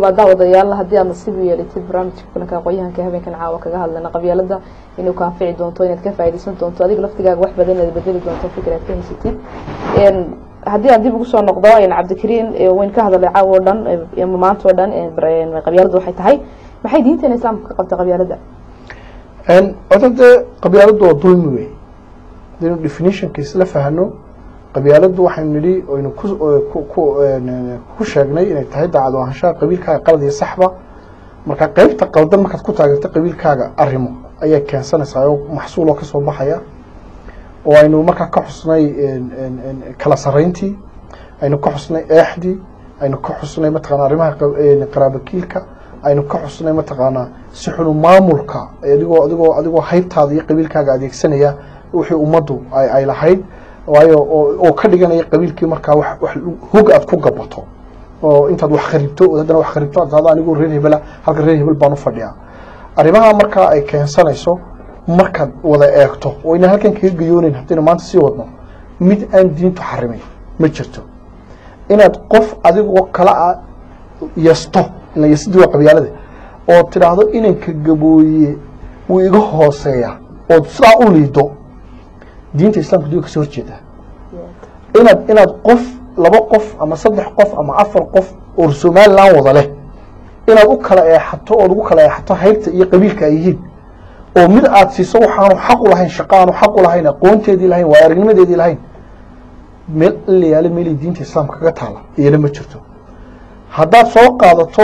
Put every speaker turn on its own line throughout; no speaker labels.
hubaa daawadayaal haddii aad nasiib u yeelatid barnaamijka kulanka aqoonyahanka habeenkan caawa kaga hadlayna qabyaalada inuu ka anfici doonto inaad ka faaidaysan doonto adiga laftigaaga wax badan inaad bedeli doonto fikir aad ka haysatid haddii aan dib ugu soo noqdo cabdikariin wayn ka hadalay caawa o dhan maanta o dhan qabyaaladu waxay tahay maxay diinteena islaamka ka qabta qabyaalada
oda dee qabyaaladu waa dulmi wey hadaynu definitionka isla fahno qabyaaladu waxaynu nidhi oynu ku sheegnay inay tahay daacad ahaanshaha qabiilkaaga qalad iyo saxba marka qeybta qaldan markaad ku taageerto qabiilkaaga arimo ayay keensanaysaa oo maxsuuloo kasoo baxaya oo aynu markaa ka xusnay kala sarayntii aynu ka xusnay eexdii aynu ka xusnay mataqana arrimaha qaraabakiilka aynu ka xusnay mataqaanaa si xunu maamulka adigoo adigoo adigoo haybtaada iyo qabiilkaaga adeegsanaya wixii ummaddu ay lahayd waayo oo ka dhiganaya qabiilkii markaa wax hog aad ku gabato oo intaad wax kharibto oo haddana wax kharibto aad tahdo anigoo reer hebela halka reer hebel baan u fadhiyaa arrimaha markaa ay keensanayso markaad wada eegto oo inaan halkan kaga gayooneyn haddaynu maanta sii wadno mid aan diintu xarimin ma jirto inaad qof adigoo kala a yasto ila yasidii waa qabyaalada oo tidhaahdo inanka gabooye wuu iga hooseeya ood sidaa u liido diinta islamka duga kasoo horjeedaa inaad inaad qof laba qof ama saddex qof ama afar qof oo somalilan wada leh inaad u kala eexato ood ugu kala eexato haybta iyo qabiilka ay yihiin oo mid aad siiso waxaanu xaq u lahayn shaqa aanu xaq u lahayn aqoonteedii lahayn waa aragnimadeedii lahayn meel la yaalo meelay diinta islaamka kaga taala iyana ma jirto haddaad soo qaadato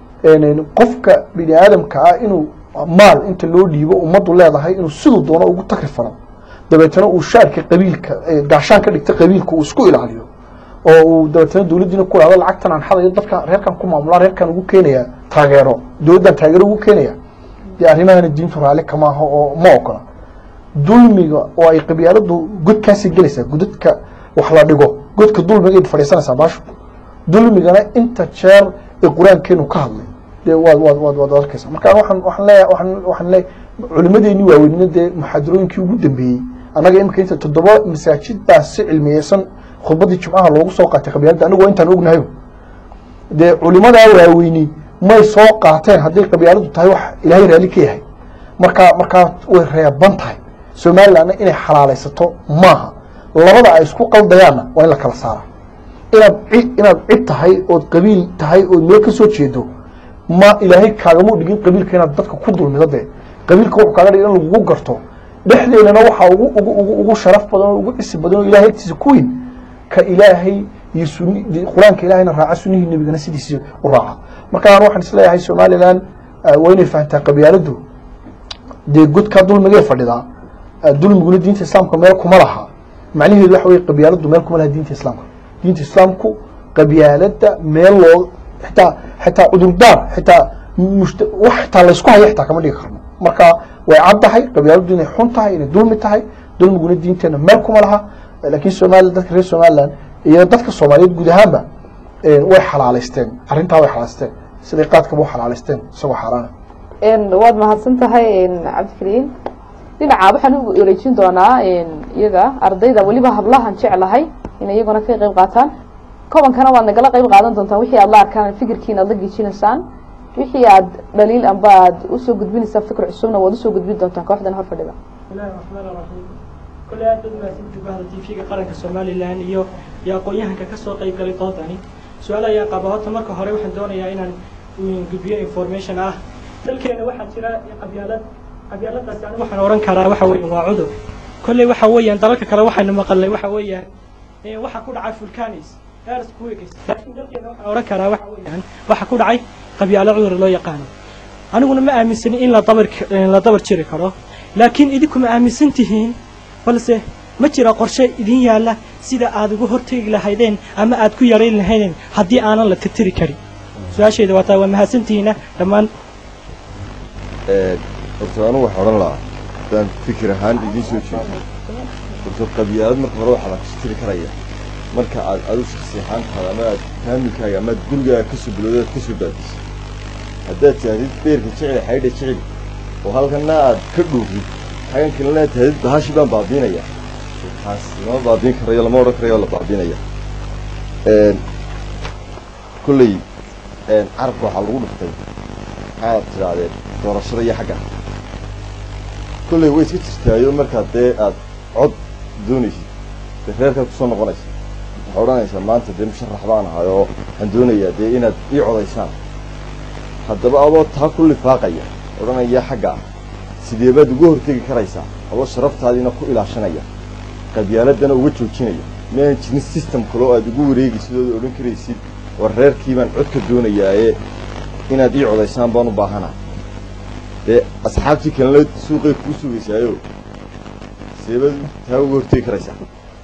qofka bini aadamka ah inuu maal inta loo dhiibo ummaddu leedahay inuu siduu doono ugu takri falo dabeetana uu shaarka qabiilka gaashaan ka dhigta qabiilka uu isku ilaaliyo oo uu dabeetana dowladdiina ku lahdo lacagtan aan xadayo dadka reerkan ku maamulaa reerkan ugu keenaya taageero dowladdan taageero ugu keenaya dee arrimahana diintu raalli kama aho oo ma ogola dulmiga oo ay qabyaaladu godkaasii gelaysaa godadka wax la dhigo godka dulmigayd fadhiisanaysaa baashu dulmigana inta jeer ee qur-aankeenu ka hadlay dee waad waad waad waad arkaysa marka waxaan waxaan leeya waxaan waxaan leeya culimadeeni waaweynina dee muxaadarooyinkii ugu dambeeyey annaga imika inta toddoba masaajid baa si cilmiyeysan khudbadii jumcaha loogu soo qaatay qabyaalada anigoo intaan ognahay dee culimadaa waaweyni may soo qaateen hadday qabyaaladu tahay wax ilaahay raalli ka yahay markaa markaa way reeban tahay somalilandna inay xalaalaysato maaha labada ay isku qaldayaanna waa in la kala saara inaad cid inaad cid tahay ood qabiil tahay ood meel ka soo jeedo ma ilaahay kaagama dhigin qabiilka inaad dadka ku dulmido dee qabiilka wuxuu kaaga dhigay in lagugu garto dhexdeedana waxaa ugu ugu ugu ugu sharaf badan oo ugu cisi badan oo ilaahay agtiisa ku weyn ka ilaahay iyo suni qur-aanka ilaahayna raaca sunihii nebigana sidiisii u raaca marka aan waxaan isleeyahay somaliland waa inay fahantaa qabyaaladu dee godkaa dulmigay fadhidaa dulmiguna diinta islaamka meel kuma laha macnaheedu waxa weye qabyaaladu meel kuma laha diinta islaamka diinta islaamku qabyaalada meel loo xitaa xitaa cudurdaar xitaa mushta wax xitaa laysku haya xitaa kama dhigi karno marka way caddahay qabyaaladu inay xun tahay inay dulmi tahay dulmiguna diinteena meel kuma laha laakiin somaliland dadka reer somaliland iyo dadka soomaaliyeed guud ahaanba way xalaalaysteen arrintaa way xalaalaysteen siday qaadkaba u xalaalaysteen isagoo xaaraana
waad mahadsan tahay cabdikariin dhinaca waxaan u wareejin doonaa iyaga ardayda weliba hablahan jeclahay inay iyaguna ka qayb qaataan kobankana waad nagala qayb qaadan doontaan wixii aad la arkaan fikirkiina aad la gejinaysaan wixii aad dhaliil amba aad usoo gudbinaysaan fikir cusubna waad usoo gudbin doontaan kooxdan hor fadhida
bismillahi raxmaan raxiim kole aad baad mahadsantihi bahda tv-ga qaranka somalilan iyo iyo aqoon-yahanka kasoo qayb galay doodani su-aal ayaa qaba horta marka hore waxaan doonayaa inaan gudbiyo information ah dalkeena waxaa jira qabyaalad qabyaaladaasi anigu waxaan ohan karaa waxa weeyaan waa cudur kolley waxa weeyaan dalalka kale waxaynu maqalnay waxa weeyaan waxa ku dhacay fulcanis earthquakes laakiin dalkeena waxaan ohan karaa waxa weeyaan waxa ku dhacay qabyaalo cudur loo yaqaano aniguna ma aaminsanin in la dabar la dabar jiri karo laakiin idinku ma aaminsan tihiin balse ma jira qorshe idin yaalla sida aad uga hortegi lahaydeen ama aad ku yarayn lahaydeen haddii aanan la tirtiri karin su-aashayda waa taa waa mahadsantihiina dhammaan
horta anugu waxaa odhan lahaa haddaan fikir ahaan idiin soo jeedo horta qabyaalad marka hore waxaa la tirtiri karaya marka aad adu shaksi ahaantaada ama aad faamilkaaga ama aad gurigaaga ka soo bilowda aad ka soo baadisay haddaad taahdid beerka jecel xaydha jecel oo halkana aad ka dhuurid xagan kalena aad tahdid bahashi baan baabiinaya taas lama baabiin karayo lama odhan karayo la baabiinaya kolley carabka waxaa lagu dhuftay maxaad tidhaahdeen doorashada iyo xagga kolley way iska jirtaayo markaad dee aad cod doonaysid dee reerkaad kusoo noqonaysa waxaa odhanaysaa maanta dee musharax baan ahay oo waxaan doonayaa dee inaad ii codaysaan haddaba adoo taa ku lifaaqaya odhanaya xagga ah sidee baad uga hortegi karaysaa adoo sharaftaadiina ku ilaashanaya qabyaaladana uga joojinaya miaan jirin system kale oo aad ugu wareegaysid ood odhan karaysid war reerkii baan codka doonayaaye inaad ii codaysaan baan u baahanahay dee asxaabtii kalena suuqay kuu sugaysaayo sidee baad taa uga hortegi karaysaa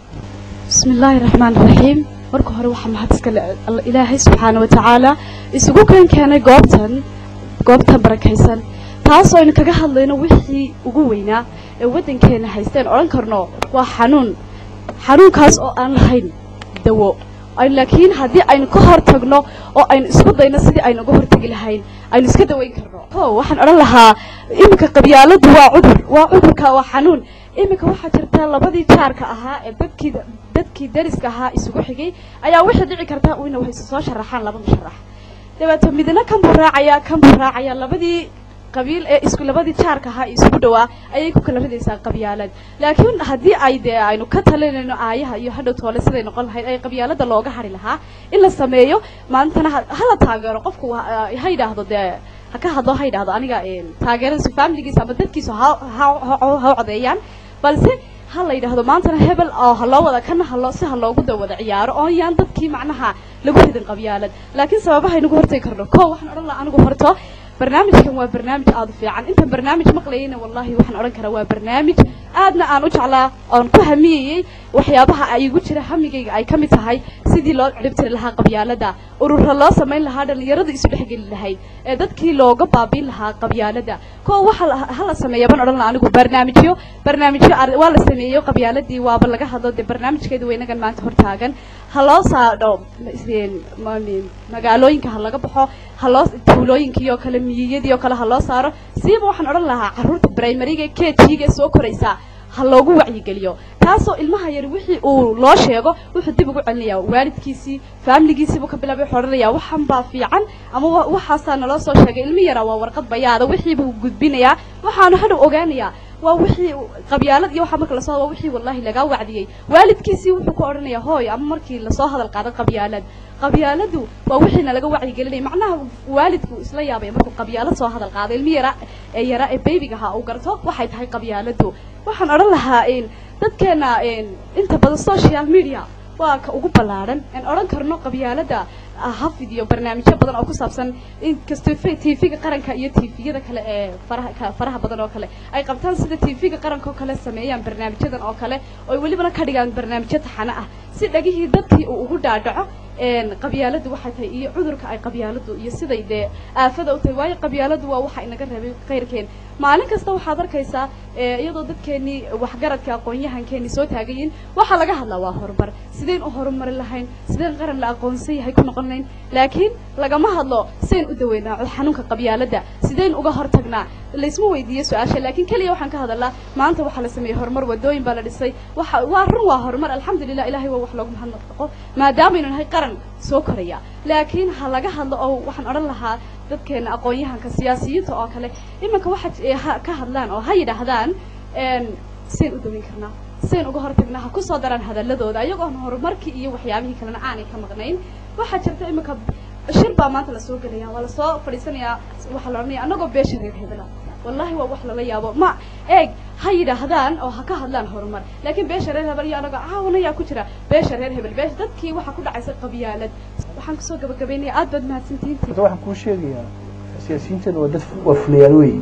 بسم الله الرحمن الرحيم marka hore waxaa mahad iska le Alla- ilaahay subxaana watacaala isugu keen keenay goobtan goobtan barakaysan taasoo aynu kaga hadlayno wixii ugu weynaa ee waddankeena haysteen odhan karno waa xanuun xanuunkaas oo aan lahayn dawo Ay- laakiin haddii aynu ka hor tagno oo aynu isku dayno sidii aynu uga hortegi lahayn aynu iska daweyn karno ho waxaan odhan lahaa iminka qabyaaladu waa cudur waa cudurka waa xanuun iminka waxaa jirta labadii jaarka ahaa ee dadkii dadkii dariska ahaa isugu xigay ayaa waxay dhici kartaa ina waxay soo sharaxaan laba musharax dabeeto midna kan buu raacaya kan buu raacaya labadii qabiil ee isku labadii jaarka ahaa isugu dhawaa ayay ku kala ridaysaa qabyaalad laakiin haddii ay dee aynu ka talinayno aayaha iyo hadhow toole siday noqon lahayd ay qabyaalada looga hari lahaa in la sameeyo maantana ha- hala taageero qofku ha ha yidhaahdo dee ha ka hadlo ha yidhaahdo aniga taageeradiisu familigiisa ama dadkiisu ha ha ha- ha codeeyaan balse ha la yidhaahdo maantana hebel oo ha loo wada kana haloo si ha loogu da wada ciyaaro oo yaan dadkii macnaha lagu ridin qabyaalad laakiin sababaha aynugu hortagi karno ko waxaan odhan lahaa anigu horto barnaamijkan waa barnaamij aada u fiican intaan barnaamij maqlayayna wallahi waxaan odhan karaa waa barnaamij aadna aan u jeclaa oon ku hamiyayey waxyaabaha ay igu jira hamigayga ay ka mid tahay sidii loo ciribtiri lahaa qabyaalada urura loo samayn lahaa dhallinyaradu isu dhexgeli lahayd ee dadkii looga baabiin lahaa qabyaalada ko waxa la- ha la sameeya baan odhan lahaa anigu barnaamijyo barnaamijyo ar- waa la sameeyo qabyaaladii waaba laga hadlo dee barnaamijkeeda weynagan maanta hortaagan ha loo saadho is- ma- magaalooyinka ha laga baxo ha loo tuulooyinkii oo kale miyiyadii oo kale ha loo saaro siiba waxaan odhan lahaa carruurta primariga k t-ga ee soo koraysa ha loogu wacyigeliyo taasoo ilmaha yar wixii uu loo sheego wuxuu dib ugu celinayaa waalidkiisii faamiligiisii buu ka bilaabay wuxuu odhanayaa waxan baa fiican ama wa- waxaasaa naloo soo sheegay ilmi yaraa waa warqad bayaada wixii buu gudbinayaa waxaanu hadhow ogaanayaa waa wixii qabyaalad iyo waxa marka lasoo waa wixii wallahi lagaa wacdiyey waalidkiisii wuxuu ku odhanayaa hooy ama markii lasoo hadal qaado qabyaalad qabyaaladu waa wixiina laga wacyigelinaya macnaha waalidku isla yaabaya markuu qabyaalad soo hadal qaado ilmi yara ee yara ee baybiga ahaa uu garto waxay tahay qabyaaladu waxaan odhan lahaa in dadkeena in inta badan social media waa ka ugu ballaadhan aan odhan karno qabyaalada ah, ha fidiyo barnaamijyo badan oo ku saabsan inkastoo tv-ga qaranka iyo tv-yada kale ee faraha ka- faraha badan oo kale ay qabtaan sida tv-ga qaranka oo kale sameeyaan barnaamijyadan oo kale oo ay welibana ka dhigaan barnaamijyo taxane ah si dhagihii dadkii uu ugu dhaadhaco een qabyaaladu waxay tahay iyo cudurka ay qabyaaladu iyo siday dee aafada u tahay waayo qabyaaladu waa waxa inaga reebay khayrkeen maalin kasta waxaad arkaysaa ee, iyadoo dadkeenii waxgaradka aqoon-yahankeenii soo taagayiin waxaa laga hadlaa waa horumar sideen u horumari lahayn sideen qaran la aqoonsan yahay ku noqon lahayn laakiin lagama hadlo sideen u daweynaa xanuunka qabyaalada sideen uga hortagnaa laysma weydiiyo su-aasha laakiin keliya waxaan ka hadalnaa maanta waxaa la sameeyey horumar wadooyin baa la dhisay waxa waa run waa horumar alxamdulilah ilahay waa wax loogu mahadnaqo maadaamaynu nahay qaran soo koraya laakiin ha laga hadlo oo waxaan odhan lahaa dadkeena aqoon-yahanka siyaasiyiinta oo kale iminka waxa j- ha- ka hadlaan oo ha yidhaahdaan een, sideen u daweyn karnaa sideen uga hortagnaa ha kusoo daraan hadaladooda ayagoon horumarkii iyo waxyaabihii kalena aanay ka maqnayn waxaa jirta iminka shir baa maanta lasoo gelaya waa lasoo fadhiisanayaa waxaa la odhanaya annagoo beesha reer hebela wallahi waa wax lala yaabo ma eeg ha yidhaahdaan oo ha ka hadlaan horumar laakiin beesha reer hebel iyo anagoo caawanayaa ku jira beesha reer hebel beesha dadkii waxaa ku dhacaysa qabyaalad waxaan kusoo gabagabaynaya aad baad mahadsantihiin
horta waxaan kuu sheegayaa siyaasiyiinteena waa dad waa fuliyaal weeye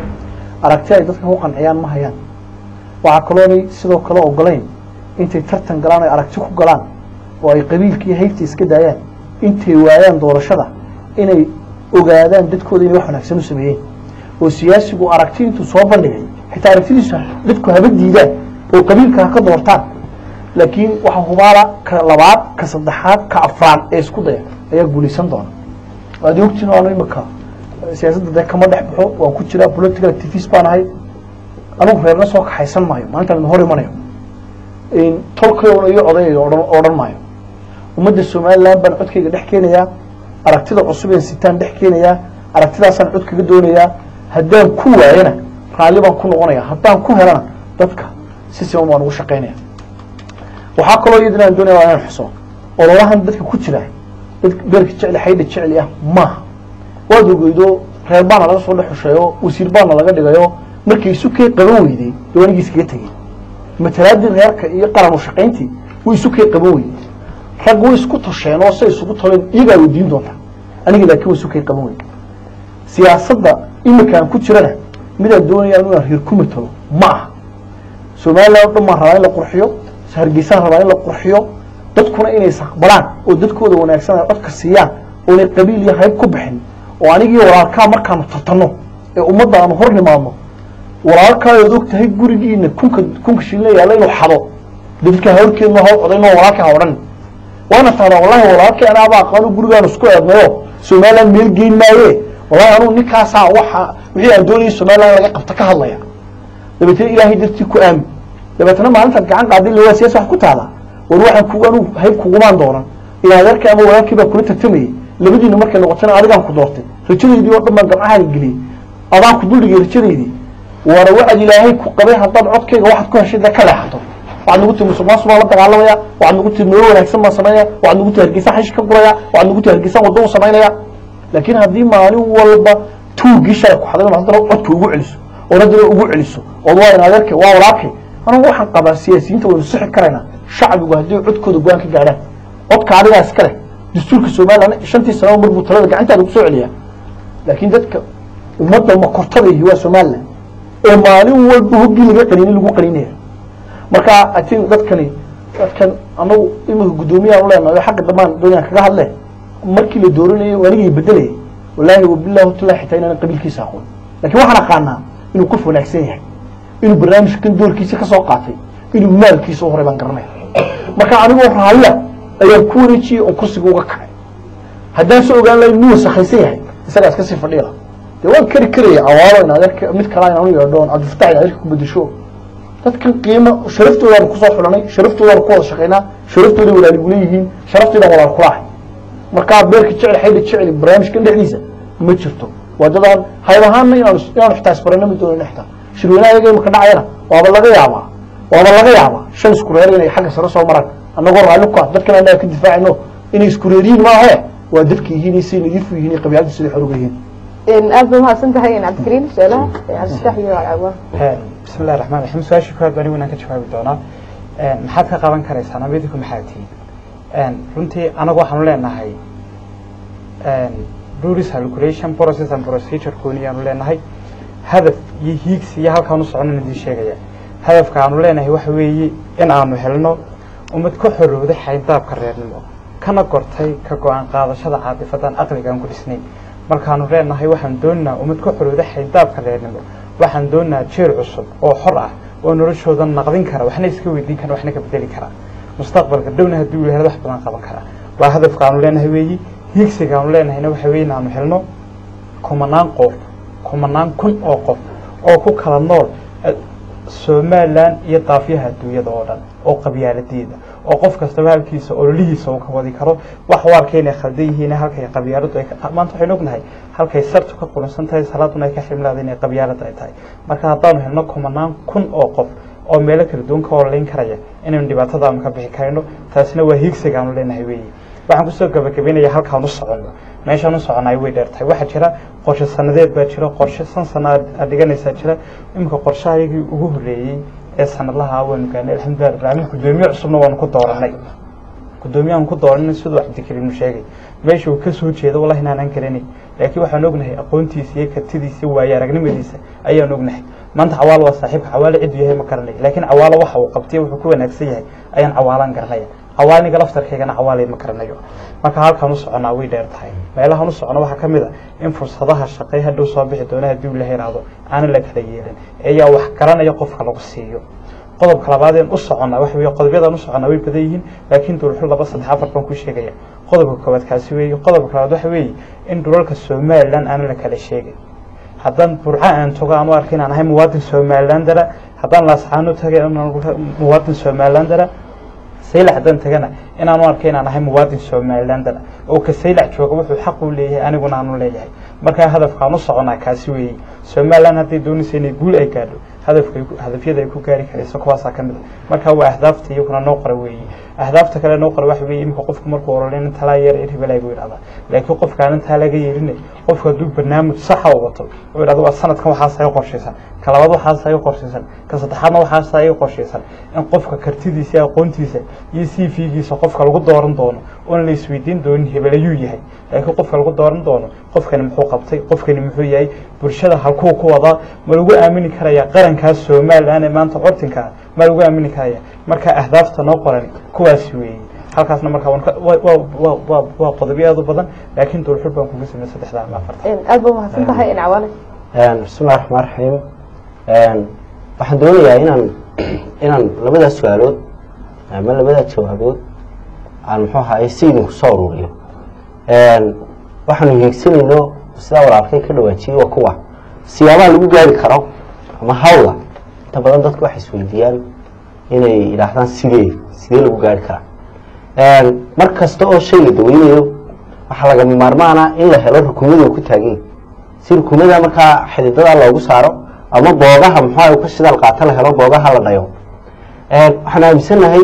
aragti ay dadka ku qanciyaan ma hayaan waxaa kaloonay sidoo kale ogolayn intay tartan galaan ay aragti ku galaan oo ay qabiilka iyo haybta iska daayaan intay waayaan doorashada inay ogaadaan dadkooda inay wax wanaagsan u sameeyeen oo siyaasigu aragti intuu soo bandhigay xitaa aragtidiisa dadku haba diidaan oo qabiilka ha ka doortaan laakiin waxaa hubaala ka labaad ka saddexaad ka afraad ee isku daya ayaa guulaysan doona waad ogtiin oo anu imika siyaasadda dee kama dhex baxo waan ku jiraa political activist baan ahay anugu reerna soo kaxaysan maayo maalintaan idin hor imanayo tolkay una iyo odayga odhan odhan maayo ummadda somaliland baan codkayga dhex keenayaa aragtida cusub een sitaan dhex keenayaa aragtidaasaan cod kaga doonayaa haddaan ku waayana raalli baan ku noqonaya haddaan ku helana dadka si siman baan ugu shaqaynaya waxaa kaloo iyadana aan doonaya waa inaan xuso ololahan dadka ku jira dad beerka jecli xaydha jecli ah maaha waad ogeydo reer baana laga soo dhex xusheeyo wasiir baana laga dhigayo markay isu kay qaban weyday dee waa nigiis kaga tegey matalaadii reerka iyo qaran u shaqayntii way isu kay qaban weyday rag way isku tosheen oo say isugu toleen iyagaa weydiin doonta aniga laakiin way isu kay qaban weyday siyaasadda iminkaan ku jirana midaan doonaya inaan reer ku matalo ma aha somaliland o dhan baan rabaa in la qurxiyo hargeysaan rabaa in la qurxiyo dadkuna inay isaqbalaan oo dadkooda wanaagsan ay codka siiyaan oonay qabiil iyo hayb ku bixin oo anigii walaalkaa markaanu tartanno ee ummadda aanu hor nimaadno walaalkaayood og tahay gurigiina kunka kunka shilina yaalla inuu xado dadka hawrkeedna hor odayno walaalka ha odhan waana tahdaa wallahi walaalkii anaaba aqaano gurigaan isku eednayo somaliland meel geyn maaye wallahi anuu ninkaasaa waxa wixii aan doonayay somaliland laga qabta ka hadlaya dabeetna ilaahay dartii ku aamin dabeetna maalintaad gacan qaadin la waa siyaasa wax ku taala war waxaan ku anuu hayb kugumaan doonan ilaa adeerkii ama walaalkii baa kula tartamayey labadiina markay noqotana adigaan ku doortay rajadeydii oo dhan baan gamcahaan geliyey adaan ku duldhigay rajadeydii waana waxaad ilaahay ku qabay haddaad codkayga waxaad ku heshay dee ka leexato waxaad nagu tihi musuqmaasuq baan la dagaalamaya waxaad nagu tihi nolol wanaagsan baan samaynaya waxaad nagu tihi hargeysaan xashi ka guraya waxaad nagu tihi hargeysaan waddo u samaynaya laakiin haddii maalin walba tuugii shalay ku xaday haddana codka ugu celiso oo haddana ugu celiso ood waa in adeerkay waa walaalkay anigu waxaan qabaa siyaasiyiinta waynu sixi karaynaa shacbigu haddii codkooda go-aan ka gaadhaan codka adigaa iska leh dastuurka somaliland shantii sanaba mar buu talada gacantaada ku soo celiyaa laakiin dadka ummadda makortada ihi waa somaliland ee maalin walba hoggii laga qaniini lagu qaninaya marka i think dadkani dadkan anagu imika guddoomiyahan u leenahay xagga dambaan doonayaan kaga hadle markii la dooranayay anigay bedelayay wallaahi wabillahi watallahi xitaa inaanan qabiilkiisa aqoon lakin waxaan aqaanaa inuu qof wanaagsan yahay inuu barnaamijkan doorkiisa ka soo qaatay inuu maalkiisa u horay baan garanaya marka anigoo raallia ayaan ku wareejiyey oon kursiga uga kacay haddaan soo ogaan lahay inuu wasakhaysan yahay isagaa iska sii fadhiila dee waan kari karaya awaalo in adeerka mid kalaa inaan u yeedho oon cabdifatax in adeerka ku bedesho dadkan qiimo sharaftoodaanu kusoo xulanay sharaftoodaanu ku wada shaqaynaa sharaftooday walaaligu leeyihiin sharaftoodan walaal kulaahay markaa beerka jecel xaydha jecel barnaamijkan dhexdiisa ma jirto waa dadaan hayb ahaanna inaanu inaanu xitaa isbarana ma doonayno xitaa shirweynaha iyaga imika dhacayana waaba laga yaabaa waaba laga yaabaa shan isku reer inay xagga sare soo maraan annagoo raalli ku ah dadkan annaga ka difaacino inay isku reeriyiin maahe waa dadka yihiin say nadiifu yihiin qabyaaladu siday xoruga yihiin
aad ba mahadsan tahay cabdikariim su-aalaha cabdifatax iyo alcawaan
bismi illahi raxmaan raxiim su-aashii koowaad anigu inaan ka jawaabi doonaa maxaad ka qaban karaysaan ama idinku maxaa tihiin runtii anagu waxaanu leenahay rules calculation process and procedure gooniyaanu leenahay hadaf iyo hiigsi iyo halkaan u soconan idin sheegaya hadafka aanu leenahay waxa weeye in aanu helno ummad ka xorowday xayndaabka reernimo kana gortay ka go-aan qaadashada caatifadan aqligaan ku dhisnayn markaanu leenahay waxaan doonaynaa ummad ka xorowday xayndaabka reernimo waxaan doonaynaa jeel cusub oo xor ah oo noloshooda naqdin kara waxna iska weydiin kara waxna ka bedeli kara mustaqbalka dhowna haddii uu yahay wax badan qaban kara waa hadafka aanu leenahay weeyi hiigsiga aanu leenahayna waxa weeye inaanu helno kumanaan qof kumanaan kun oo qof oo ku kala nool somalilan iyo daafyaha adduunyada oo dhan oo qabyaaladeeda oo qof kastaba halkiisa ololihiisa uu ka wadi karo wax u arkay inay khaldan yihiin halkay qabyaaladu ay maanta waxaynu ognahay halkay sartu ka qurunsan tahay salaaduna ay ka ximlaada inay qabyaalada ay tahay marka haddaanu helno kumanaan kun oo qof oo meelo kala duwan ka ololeyn karaya inaynu dhibaatadaanu ka bixi karayno taasina waa hiigsiga aanu leenahay weeye waxaan kusoo gabagabeynaya halkaan u soconno meeshaan u soconay way dheer tahay waxaa jira qorshe sanadeed baa jira qorshe san sana aad dhiganaysaa jira iminka qorshahayagii ugu horreeyey ee sanadlaha waanu gaanay alxamdulilah rabbil caalamiin guddoomiye cusubna waanu ku dooranay guddoomiyahan ku dooranay siduu cabdikariim sheegay meesha uu ka soo jeedo wallahi inaanaan garanay laakiin waxaan ognahay aqoontiisa iyo kartidiisa waayo aragnimadiisa ayaan ognahay maanta cawaalo waa saaxiibka cawaalo cidduu yahay ma garanay laakiin cawaalo waxa uu qabtay wuxuu ku wanaagsan yahay ayaan cawaalaan garanaya cawaaniga laftarkaygana cawaalay ma garanayo marka halkaan u soconaa way dheer tahay meelahaan u socono waxaa ka mid a in fursadaha shaqay hadhow soo bixi doona haddii uu la heraado aanan la kala yeelin eeyaa wax garanaya qofka lagu siiyo qodobka labaad een u soconnaa waxa weeye qodobyadaan u soconnaa way badan yihiin laakiin dulxul laba saddex afar baan ku sheegaya qodobka koowaad kaasi weeye qodobka labaad waxa weeye in dhulalka somaliland aanan la kala sheegin haddaan burca aan togo aan u arka inaan ahay muwaadin somalilandara haddaan laascaano tagay inaan muwaadin somalilandara saylac haddaan tagana inaanu arkay inaan ahay muwaadin somalilander oo ka saylac jooga wuxuu xaq u leeyahay aniguna aanu leeyahay markaa hadafkaan u soconaa kaasi weeye somaliland hadday doonaysa inay guul ay gaadho hadafka hadafyada ay ku gaari karayso kuwaasaa ka mid a marka waa ahdaafta iyaguna noo qora weeye ahdaafta kale noo qora waxa weeye imika qofku markuu orolen intalaa yeer irhibelay buu yidhahdaa laakiin qofkaan intaa laga yeerinay qofku hadduu barnaamij saxa u wato oo yidhahdo waa sanadkan waxaas ay qorshaysan ka labaad waxaas ay qorshaysan ka saddexaadna waxaas ay qorshaysan in qofka kartidiisa aqoontiisa iyo c v-giisa qofka lagu dooran doono oon la isweydiin doonin hebelayuu yahay laakiin qofka lagu dooran doono qofkani muxuu qabtay qofkani muxuu yahay bulshada halkuu ku wadaa ma lagu aamini karaya qarankaas somalilan ee maanta curtinka ah ma lagu aamini karaya marka ahdaafta noo qoran kuwaasi weeye halkaasna marka waan ka- waa- waa- waa- waa- waa qodobyo aad u badan laakiin dulxul baan kuga samey saddexda ama afarta
aad ba umahadsan tahay in cawaale
bismillahi raxmaan raxiim waxaan doonayaa inaan inaan labadaas su-aalood ama labadaas jawaabood aan muxuu ahaay si idinku soo ururiyo waxaanu hiigsanayno sidaa walaalkay ka dhawaajiyey waa kuwa siyaabaha lagu gaari karo ama hawla inta badan dadku waxay isweydiiyaan inay yidhaahdaan sidee sidee lagu gaari karaa mar kasta oo shay la daweynayo waxaa lagama maarmaana in la helo rukumada uu ku taagan yahay si rukumada markaa xididada loogu saaro ama boogaha muxua uu ka shidaal qaato la helo boogaha la dhayo waxaan aaminsanahay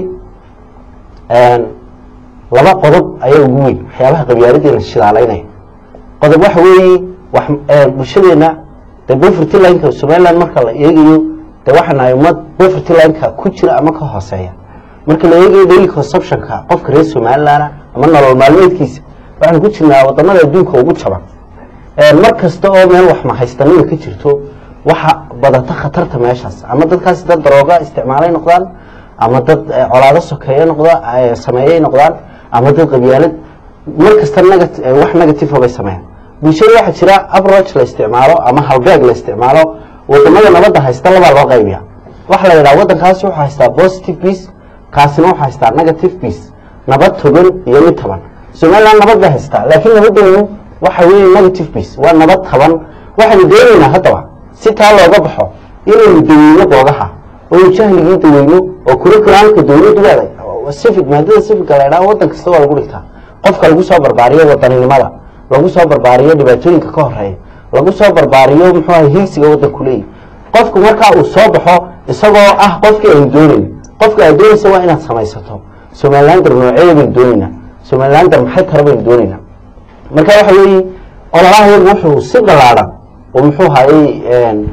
laba qodob ayaa ugu weyn waxyaabaha qabyaaladdeena shidaalaynaya qodob waxa weeye wax bulshadeena de poverty lineka somaliland marka la eegayo de waxaa nahay ummad poverty lineka ku jira ama ka hooseeya marka la eegayo daily consumptionka qofka reer somaliland ama nolol maalmeedkiisa waxaan ku jirnaa wadamada adduunka ugu jaban mar kasta oo meel wax mahaystanima ka jirto waxa badata khatarta meeshaas ama dadkaasi dad darooga isticmaalay noqdaan ama dad colaado sokeeye noqda sameeyey noqdaan ama dad qabyaalad mar kasta nega- wax negative bay sameeyaan bulshada waxaa jira approach la isticmaalo ama halbeeg la isticmaalo wadamada nabadda haysta labaa loo qaybiya waxa la yidhaha waddankaasi wuxuu haystaa positive peace kaasina wuxuu haystaa negative peace nabad togan iyo mid taban somaliland nabad bay haystaa laakiin nabadeenu waxa weeye negative peace waa nabad taban waxaynu doonaynaa haddaba si taa looga baxo inaynu daweyno boogaha oo jahligii daweyno oo curriculamka dawladdu leeday civic maadada civicka la idhaha waddan kasta waa lagu dhigtaa qofka lagu soo barbaariyo wadaninimada lagu soo barbaariyo dhibaatooyinka ka horeeya lagu soo barbaariyo muxuu ahay hiigsiga waddanku leeyahy qofku markaa uu soo baxo isagoo ah qofkii aynu doonayn qofka aad doonaysa waa inaad samaysato somalilander nooceeda baynu doonaynaa somalilander maxay tara baynu doonaynaa marka waxa weeye ololaha yagu wuxuu si ballaadhan oo muxuu hayay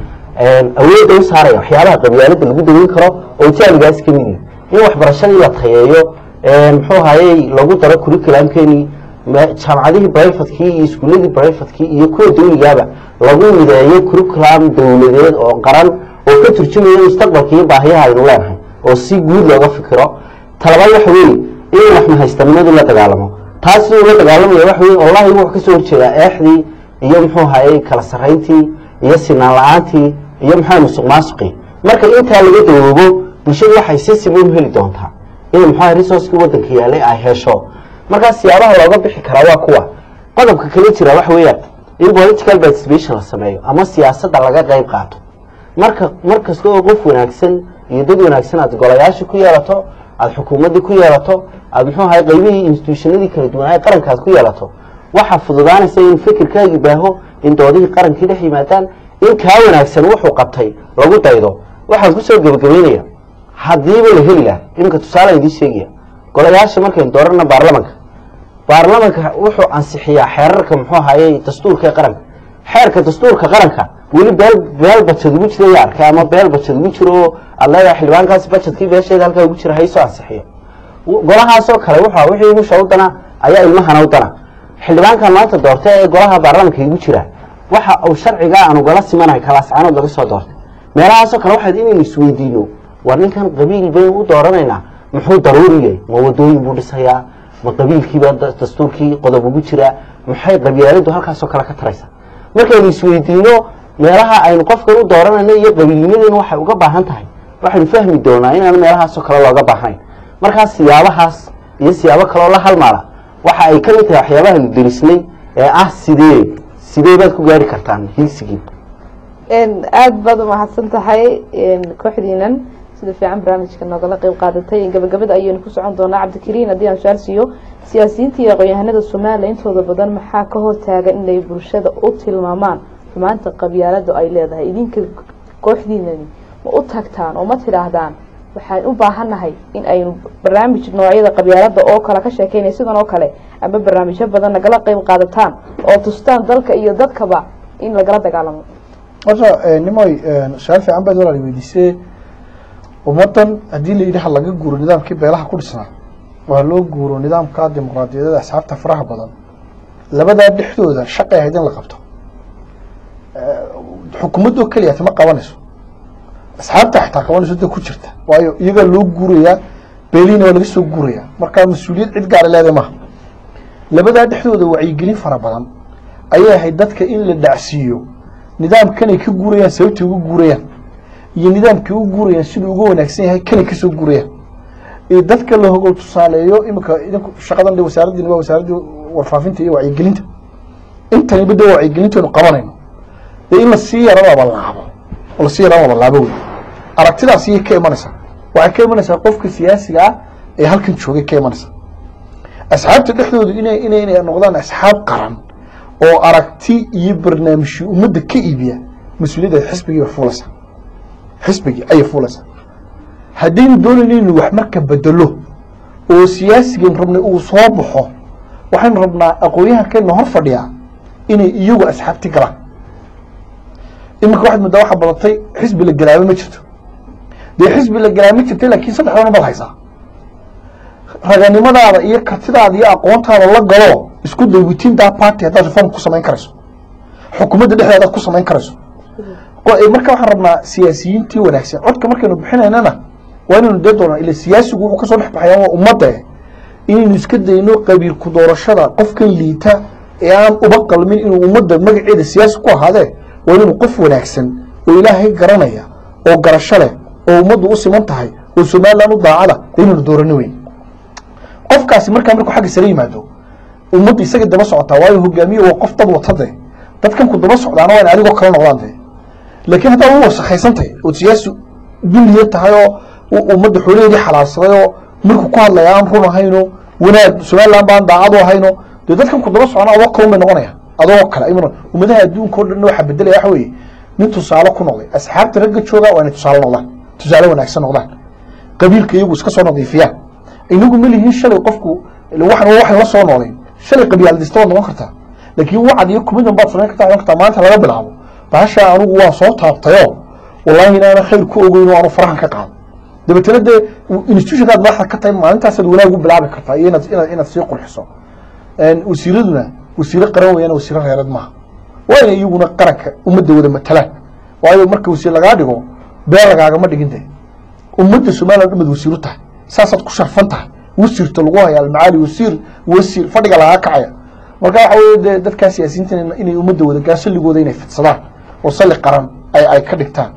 awoodda u saaraya waxyaabaha qabyaalada lagu daweyn karo oo jaaligaas ka mid yihi in waxbarashadii la tayeeyo muxuu hayay lagu daro curriculamkeenii jaamacadihii brivatekii iyo iskuuladii brivatekii iyo kuwa dawligaaba lagu mideeyo curriculam dawladeed oo qaran oo ka turjumaya mustaqbalka iyo baahiyaha aynu leenahay oo si guud looga fikiro talabaad waxa weeye in wax mahaystanimadu la dagaalamo taas siduu la dagaalamaya waxa weye wallahi wuxuu kasoo horjeedaa eexdii iyo muxuu hayay kala sarrayntii iyo sinaan la-aantii iyo maxaa musuq maasuqii marka intaa laga dawoobo bulshadu waxay si siman u heli doontaa in muxua resourcekii waddanka yaalay ay hesho markaa siyaabaha looga bixi karaa waa kuwa qodobka kale jira waxa weeyaan in political participation la sameeyo ama siyaasadda laga qayb qaato marka mar kasta oo qof wanaagsan iyo dad wanaagsan aad golayaasha ku yeelato aada xukuumaddii ku yeelato aada muxuu ahay qaybihii institutionadii kala duwanaa qarankaad ku yeelato waxaa fududaanaysa in fikirkaagi baaho in doodihii qarankii dhex yimaadaan in kaa wanaagsan wuxuu qabtay lagu daydo waxaan kusoo gebagabeynaya haddiiba la heli laha iminka tusaale idiin sheegaya golayaasha markaynu doorana baarlamanka baarlamanka wuxuu ansixiyaa xeerarka muxuu ahayey dastuurka ee qaranka xeerka dastuurka qaranka weli beel beel bajad ugu jira yaa arkay ama beel bajad ugu jiro oo aad leedahay xildhibaankaasi bajadkii beesheeda halkaa ugu jira haysoo ansixiyo golahaasoo kale wuxuu wixii igusha u dana ayaa ilmahana u dana xildhibaankan maanta doortay ee golaha baarlamanka igu jira waxa uu sharcigaa aanu gala simanahay kalaascanood laga soo doortay meelahaasoo kale waxaad inaynu isweydiino war ninkan qabiil baynu u dooranaynaa muxuu daruuri yahay ma wadooyin buu dhisayaa ma qabiilkiiba dastuurkii qodob ugu jiraa maxay qabyaaladu halkaasoo kale ka taraysa markaynu isweydiino meelaha aynu qofkan u dooranayno iyo qabiilnimadeenu waxay uga baahan tahay waxaynu fahmi doonaa inaan meelahaasoo kale looga baahnayn markaas siyaabahaas iyo siyaabo kaloo la halmaala waxa ay ka mid tahay waxyaabahaynu derisnay ee ah sidee sidee baad ku gaari kartaan hiigsigii
aada baad umahadsan tahay kooxdiinan sida fiican barnaamijka noogala qeyb qaadatay gabagabada ayaynu ku socon doonaa cabdikariin haddii aan su-aal siiyo siyaasiyiinta iyo aqoon-yahanada somalilan intooda badan maxaa ka hortaaga inay bulshada u tilmaamaan xumaanta qabyaalada ay leedahay idinka kooxdiinani ma u tagtaan oo ma tidhaahdaan waxaan u baahannahay in aynu barnaamij noocyada qabyaalada oo kale ka sheekeynay sidan oo kale ama barnaamijyo badan nagala qeyb qaadataan oo tustaan dalka iyo dadkaba in lagala dagaalamo
horta nimoy su-aal fiican baad walaal weydiisee ummadan haddii la yidhi ha laga guuro nidaamkii beelaha ku dhisnaa waa loo guuro nidaamka dimuqraadiyadada asxaabta faraha badan labadaa dhexdooda shaqay ahayd in la qabto xukuumadoo keliyata ma qabanayso asxaabta xitaa qabanayso da ku jirta waayo iyagaa loo guurayaa beelihiina waa laga soo guurayaa markaa mas-uuliyad cid gaara leedahay maha labadaa dhexdooda wacyigelin fara badan ayay ahayd dadka in la dhacsiiyo nidaamkanay ka guurayaan sababtay uga guurayaan iyo nidaamkay u guurayaan siduu uga wanaagsan yahay kanay kasoo guurayaan iyo dadka la hogol tusaaleeyo imika idinku shaqadan de wasaaraddiin waa wasaaraddii warfaafinta iyo wacyigelinta intaniba de wacyigelintaynu qabanayno dee in lasii yaro labalaabo oo lasii yaro labalaabo wey aragtidaas iyay ka imanaysaa waxay ka imanaysaa qofka siyaasiga ah ee halkan joogay ka imanaysaa asxaabta dhexdoodu inay inay inay noqdaan asxaab qaran oo aragti iyo barnaamijyo ummadda ka iibiya mas-uuliyadda xisbigii bay fuulaysaa xisbigii ayay fuulaysaa haddaynu doonayno inuu wax marka bedelo oo siyaasigan rabnay uu soo baxo waxaynu rabnaa aqoon-yahankeenna hor fadhiyaa inay iyagu asxaabti galaan iminka waxaad moodaa waxaa badatay xisbi la galaaba ma jirto dee xisbi la galaaba ma jirta laakiin saddexdana baad haysaa raganimadaada iyo kartidaada iyo aqoontaada la galo isku day within that party haddaad reform ku samayn karayso xukuumadda dhexdeeda hadaad ku samayn karayso marka waxaan rabnaa siyaasiyiintii wanaagsan codka markaynu bixinaynana waa inaynu dee doonaa ila siyaasigu wuxuu kasoo dhex baxaya waa ummadda inaynu iska dayno qabiilku doorashada qofkan liita ee aan uba qalmin inuu ummadda magaceeda siyaasi ku ahaadee waa inaynu qof wanaagsan oo ilaahay garanaya oo garasho leh oo ummaddu u siman tahay oo somaliland u daacada inaynu doorano weyn qofkaasi markaa markuu xagga sare yimaado ummadda isaga daba socotaa waayo hogaamiye waa qof dad watade dadkan ku daba socdaana waa in adigoo kala noqdaan dee laakiin haddaad u wasakhaysantay oo siyaasi dulliya tahay oo ummadda xoolaheedii xalaalsaday oo markuu ku hadlaya aan run ahayno wanaag somaliland baan daacad u ahayno dee dadkan ku daba socona adoo kalun bay noqonaya adoo kale iman ummadaha adduunka o dhan waxaa bedelaya waxa weeye nin tusaale ku noqday asxaabta ragga jooga waa inay tusaale noqdaan tusaale wanaagsan noqdaan qabiilka iyagu iska soo nadiifiyaan inagu ma lihiin shalay qofku waxan waxan la soo noolayn shalay qabyaaladista waad noqon kartaa laakiin wacad iyo kumidan baad samayn kartaa kartaa maanta laga bilaabo bahasha anigu waan soo taabtayo wallahi inaana khayr ku ogeyn oo aanu farahan ka qaado dabeetana dee institutionkaad madaxda ka tahay maalintaasaad wanaag u bilaabi kartaa iyo inaad inaad inaad sii qurxiso wasiiraduna wasiiro qaran weeyaan wasiiro reereed maaha waa inay iyaguna qaranka ummadda wada matalaan waayo marka wasiir lagaa dhigo been lagaagama dhigin dee ummadda somaliland dhumad wasiiru tahay saasaad ku sharfan tahay wasiirta lagu haya almacaali wasiir wasiir fadhiga lagaa kacaya marka waxa weye dee dadkaa siyaasiyiinta inay ummadda wada gaan salligooda inay fidsadaan oo salli qaran ay ay ka dhigtaan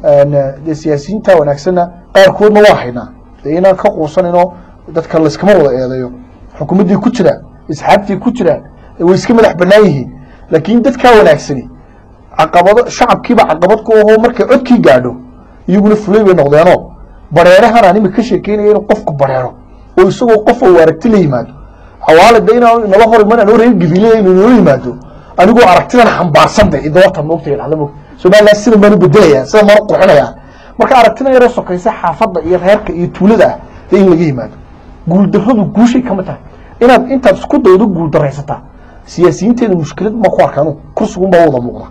dee siyaasiyiinta wanaagsanna qaarkoodna waa haynaa dee inaan ka quusanayno dadka layskama wada eedeeyo xukuumaddii ku jiraan asxaabtii ku jiraan way iska madax bannaan yihiin laakiin dadkaa wanaagsani caqabado shacabkiiba caqabad ku ahoo markay codkii gaadho iyaguna fulay bay noqdeenoo bareerahan aan imika ka sheekeynaya inuu qofku bareero oo isagoo qof oo aragti la yimaado xawaale de inaan nala hor iman anoo reer gabiile inuu nala yimaado anigoo aragtidan xambaarsan de idoota moogta dhahda moogta somaliland sida maanu bedelaya sida maanu qurxinaya marka aragtidan yaroo sokaysa xaafadda iyo reerka iyo tuulada ah dee in laga yimaado guuldarradu guushay kama tahay inaad intaad isku daydo guuldaraysataa siyaasiyiinteeda mushkilad ma ku arkaan kursigunbaa wada muuqda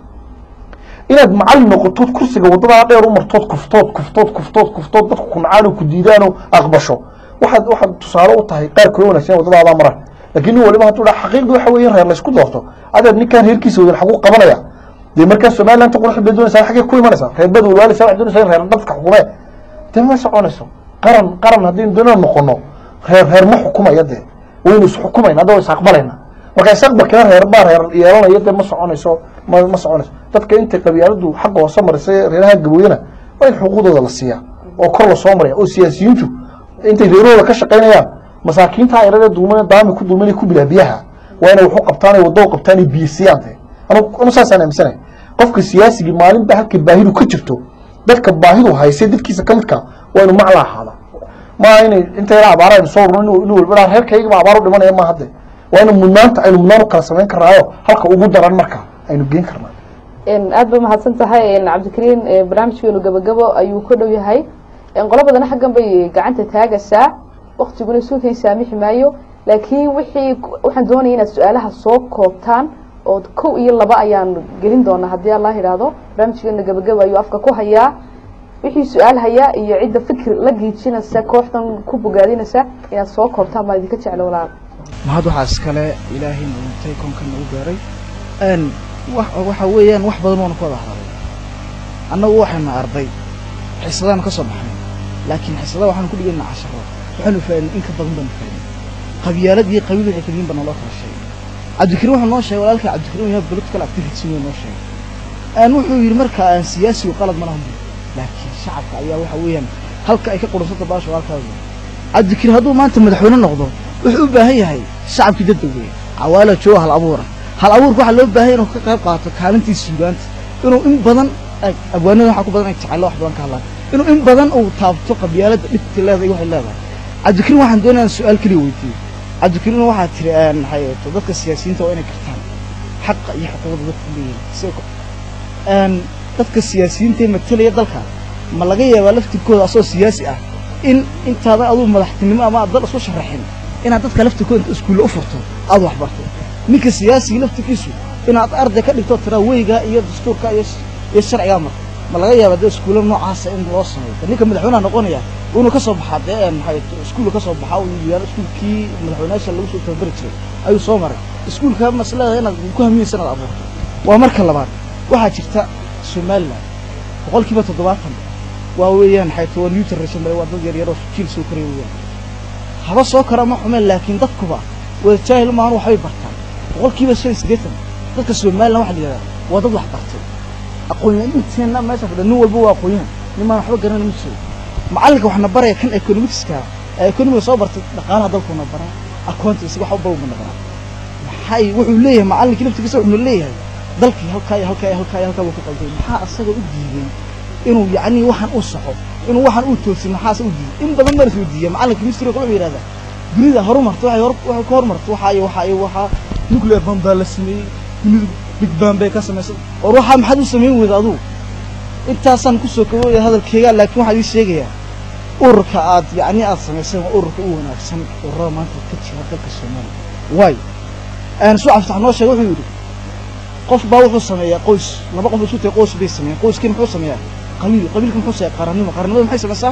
inaad macallin noqotood kursiga waddadaa dheer u martood kuftood kuftood kuftood kuftood dadku ku nacaano ku diidaano aqbasho waxaad waxaad tusaale u tahay qaar kula wanagsan waddadaadaa maraan laakiin nin waliba hadduu dhaha xaqiiqdu waxa weeye in reer laysku doorto adeer ninkaan reerkiisa wadan xaguu qabanaya dee markaa somalilandta qurux bay doonaysaa xaggee ku imanaysaa reer bad walwaalisa waxay doonaysaa in reer dadka xukumee dee ma soconayso qaran qaran haddaynu doonaan noqono reer reer ma xukumaya dee waynu isxukumayna hadda wa is aqbalayna marka isaqbalkina reer baa reer yeelanaya dee ma soconayso ma ma soconayso dadka intay qabyaaladu xagga hoose marisay reeraha gabooyana waa in xuquuqdooda la siiyaa oo kor lasoo maraya oo siyaasiyiintu intay reerahooda ka shaqaynayaan masaakiinta yarada dulman daami ku dulman ku bilaa biyaha waa inay waxu qabtaan waddo qabtaan biyo siiyaan dee anu saasaan aaminsanay qofka siyaasigii maalinba halka baahidu ka jirto dadka baahidu haysay dadkiisa ka midka waa inu macla ahaada maaha inay inta yara abaara aynu soo urno inuu inuu walba reerkaygaba abaar u dhimanaya ma hadde waa inu mudnaanta aynu mudnaan u kala samayn karnaayo halka ugu daran marka aynu geen karnaa
aad ba mahadsan tahay cabdikariin barnaamijkeenu gabagabo ayuu ku dhow yahay qolo badana xaggan bay gacanta taagaysaa waktiguna suukan saamixi maayo laakiin wixii waxaan doonaya inaad su-aalaha soo koobtaan oo kow iyo laba ayaan gelin doonaa haddii allah yidhaahdo barnaamijkeena gabagabo ayuu afka ku hayaa wixii su-aal hayaa iyo cidda fikir la giijinaysa kooxdan ku bogaadinaysa inaad soo koobtaan baa idinka jeclo walaal
mahad waxaa iskale ilaahay nuuntay koonkan nagu gaaray n waxa weeyaan wax badan waanu ka wada hadalay annagu waxaynu arday xiisadaanu ka soo baxnay laakiin xiisadaha waxaanu ku dhigayna casharo waxaanu faadin in ka badan baanu faadin qabyaalad iyo qabiil waxay kaliyin baa naloo kala sheegay cabdikariin wuxuu noo sheegay walaalka cabdikariin yahay political activity inuu noo sheegay aan wuxuu yidhi marka aan siyaasigu qalad ma lahan laakiin shacabka ayaa waxa weeyaan halka ay ka qurunsanta baasha walaalkaada cabdikariin hadduu maanta madaxweyne noqdo wuxuu u baahan yahay shacabkii dadda weeye cawaala jooga hal abuura hal abuurka waxaa loo baahan inuu ka qayb qaato kaalintii suugaanta inuu in badan abwaanada waxaa ku badan ay jecelo wax badan ka hadlaan inuu in badan uu taabto qabyaaladda dhibta leedahay waxay leedahay cabdikariin waxaan doonaya su-aal keliya weydiiyo cabdikariin waxaa tiri maxay to dadka siyaasiyiinta waa inay kartaan xaqa iyo xuquuqda dadku leeyihin dadka siyaasiyiinta ee matalaya dalka ma laga yaabaa laftirkooda asoo siyaasi ah in intaada aduu madaxtinimo ama aad dal isku sharaxin inaad dadka laftirkooda inta iskuulle u furto aad wax barto ninka siyaasiga laftirkiisu inaad arday ka dhigto tiraa weyga iyo dastuurka iyo iyo sharcigaa marka ma laga yaaba dee iskuulla noocaasa in loo sameeyo ninka madaxweynaha noqonaya inuu ka soo baxaa dee maxay iskuulka ka soo baxaa uu yaalo iskuulkii madaxweynayaasha lagu soo tababari jiray ayuu soo maray iskuulka masleedahay inaad ku hamiyeysa inaad abuurto waa marka labaad waxaa jirta somaliland boqolkiiba toddobaatan waa weeyaan maxay waa new generation waa dad yaryar oo jiil soo koraya weeyaan haba soo kara ma xumeen laakiin dadkuba wada jaahil maahan waxbay bartaan boqolkiiba shan iyo siddeetan dadka somaliland waxa la yidhahdaa waa dad wax bartay aqoonyahan inteenna meesha fadhiya nin walba waa aqoonyahan nimaan waxba garanay ma jiro macallinka waxna baraya kan economicskaa ee economiga soo bartay dhaqaalaha dalkuuna baraa aqoonta isaga wax walba una baraa maxay wuxuu leeyahay macallinkii laftigiisa wuxuuna leeyahay dalkii halkaa iyo halkaa iyo halkaa iyo halkaa buu ku qalday maxaa asaga u diiday inuu yacni waxaan u saxo inuu waxaan u toosin maxaase u diiday in badan baa soo diiya macallinka misriga wuxuu yidhahdaa dunida horumarta waxay hor waxay ka horumarta waxaa iyo waxaa iyo waxaa nuclear bomb baa la sameeyey dunidu big bang bay ka samaysay war waxaa maxaad u samayn weyda adugu intaasaan kusoo kobooya hadalkeyga laakiin waxaan ii sheegayaa ururka aad yacni aad samayseen waa ururka u wanaagsan ururada maanta ka jira dalka soomaaliya waayo suu caftax noo sheegay wuxuu yidhi qof baa wuxuu sameeyaa qoys laba qof isku tahay qoys bay sameeyaan qoyskii muxuu sameeyaa qabiil qabiilka muxuu sameeyaa qaranimo qarannimada maxay samaysaa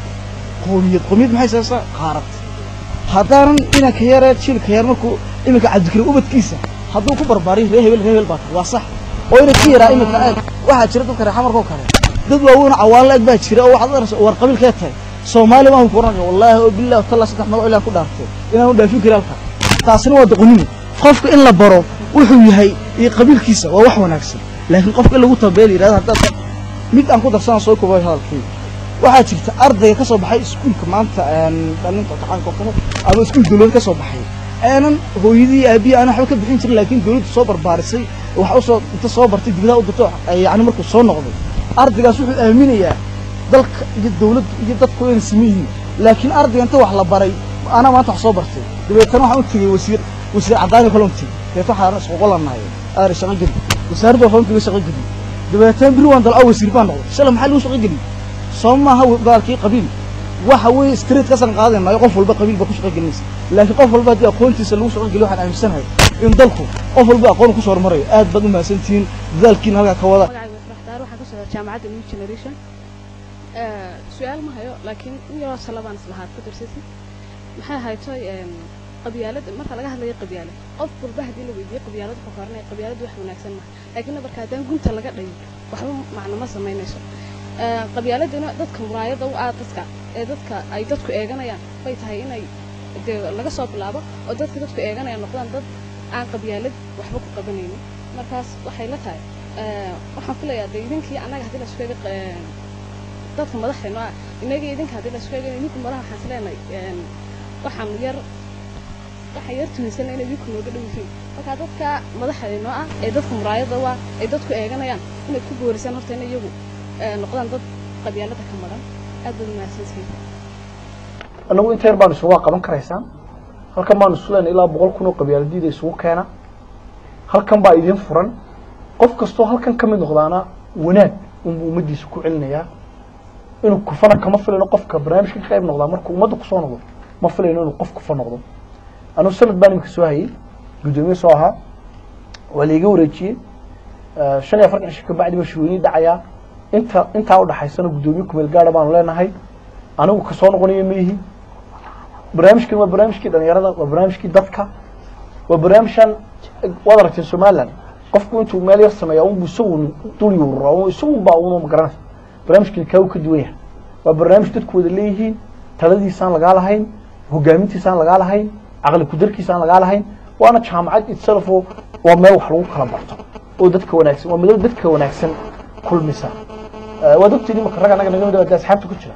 qoomiyad qoomiyad maxay samaysaa qaarad haddaanan inanka yare jiilka yar markuu iminka cabdikariim ubadkiisa hadduu ku barbaariyo ree hebel ree hebel baa tahay waa sax oo ina ka yaraa iminka eeg waxaa jira dadka reer xamarkoo kale dad waaweyn oo cawaanla eg baa jira oo waxaad araysa war qabiilkee tahay soomaali baan ku oranaya wallaahi oo billahi talla saddex magac ilaan ku dhaartay inaan u dhaafin kari halka taasina waa doqonimo qofka in la baro wuxuu yahay iyo qabiilkiisa waa wax wanaagsan laakiin qofka in lagu tambeel yidhahda haddaad mid aan ku darsanaan soo kobay hadalkayga waxaa jirta ardayga ka soo baxay iskuulka maanta dhalinta gacanka oo kale ama iskuul dawlad ka soo baxay aanan hooyadii aabiyi aanan waxba ka bixin jirin laakiin dawladdu soo barbaarisay wax usoo inta soo bartay dibadaha u dirto yacni markuu soo noqday ardaygaas wuxuu aaminayaa dalka iyo dawladdu iyo dadku inay siman yihiin laakiin ardayga inta wax la baray anaa maanta wax soo bartay dabeetana waxaan u tegey wasiir wasiir caddaani kale un tegey dabeetna waxaan isqoqolanahay aar shaqo geli wasaaradda waa fahamkiga shaqo geli dabeetana biri waan dalca wasiir baan noqday shalay maxaa lagu shaqo geli soo maaha gaalkii qabiil waxa weeye street kasan qaadanayo qof walba qabiil baa ku shaqo gelinaysa laakiin qof walba haddii aqoontiisa lagu shaqo geliyo waxaan aaminsanahay in dalku qof walba aqoon ku soo hormarayo aad baad u mahadsantihiin dadaalkiina halkaa ka wada
magacayga faraxdaar waxaan ka soo jaamacadda new generation su-aal ma hayo laakiin in yaroo salabaan islahaad ku darsatid maxay haytoy qabyaalad marka laga hadlayo qabyaalad qof walba haddii la weydiiyo qabyaalad wuxuu koranaya qabyaalad wax wanaagsan maaha laakiin marka haddaan gunta laga dhayo waxba macno ma samaynayso qabyaaladuna dadka muraayada u ah dadka ee dadka ay dadku eeganayaan bay tahay inay dee laga soo bilaabo oo dadka dadku eeganayaan noqdaan dad aan qabyaalad waxba ku qabanaynin markaas waxay la tahay waxaan filayaa dee idinkii annaga haddii la isku eega dadka madaxdeenu ah inagii idinka haddii la isku eega idinku madaxa waxaan isleenahay waxaan yar waxaan yar tuhinsana inay idinku nooga dhow yihiin marka dadka madaxdeenu ah ee dadka muraayada u ah ee dadku eeganayaan inay ku boorisaan horta in iyagu noqdaan dad qabyaalada ka maran aad baad mahadsantihiin
anagu inta yar baanu isugu qaban karaysaan halkan baanu isu leenahay ilaa boqol kun oo qabyaaladiida isugu keena halkan baa idin furan qof kastoo halkan ka mid noqdaana wanaag unbuu ummaddiisa ku celinayaa inuu kufana kama filayno qofka barnaamijka ka qayb noqdaa markuu ummadda kusoo noqdo ma filayno inuu qof kufa noqdo anugu sanad baan imika soo hayay guddoomiye soo ahaa waa laiga wareejiyey Eh, shan iyo afartan cisho kabacdi baa shirweynihi dhacayaa inta intaa udhaxaysana guddoomiye kumeel gaara baanu leenahay anigu kasoo noqonayo ma yihi barnaamijkan waa barnaamijkii dhalinyarada waa barnaamijkii dadka waa barnaamijkan waad aragteen somaliland qofku intuu meel yar sameeya unbu isagu dul yuuraa isagu baa una magaranaysa barnaamijkani kaa uu ka duwan yahay waa barnaamij dadku wada leeyihiin taladiisaan lagaa lahayn hogaamintiisaan lagaa lahayn caqli kudarkiisaan lagaa lahayn waana jaamacad itself oo waa meel wax lagu kala barto oo dadka wanaagsan waa madal dadka wanaagsan kulmisa Eh, waad ogtihiin imaka rag anaga naga mid ah dee asxaabta ku jira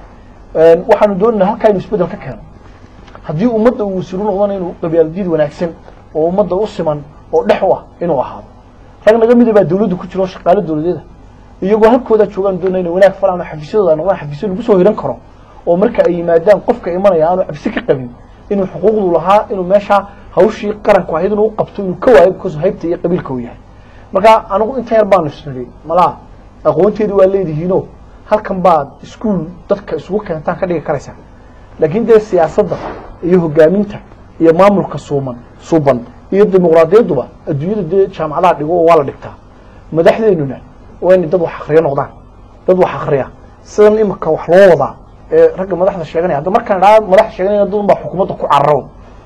Eh, waxaanu doonaynaa halkaa inuu isbedel ka keeno haddii ummadda uu wasiiru noqdana inuu qabyaaladiyad wanaagsan oo ummadda u siman oo dhex u ah inuu ahaado rag naga mida baa dawladda ku jira oo shaqaale dawladeeda iyagoo halkooda joogaan doonaya inay wanaag falaan oo xafiisyadooda noqdaan xafiisyo lagu soo hiran karo oo marka ay yimaadaan qofka imanaya aanu cabsi ka qabin inuu xuquuqdu lahaa inuu meesha hawshii qaranku ahayd inuu u qabto inuu ka waayo because haybta iyo qabiilka uu yahay marka anigu inta yar baanu isnidhi malaa aqoonteedu waa leedihiino halkan baad iskuul dadka isugu keentaan ka dhigi karaysaa laakiin dee siyaasadda iyo hogaaminta iyo maamulka suuman suuban iyo dimuqraadiyaduba adduunyada dee jaamacadaha dhigo oo waa la dhigtaa madaxdeennuna waa inay dad wax akriyo noqdaan dad wax akriya sidan imika wax loo wadaa ee ragga madaxda sheeganaya hadda markaan idhaa madax sheeganaya dad baa xukuumadda ku cararo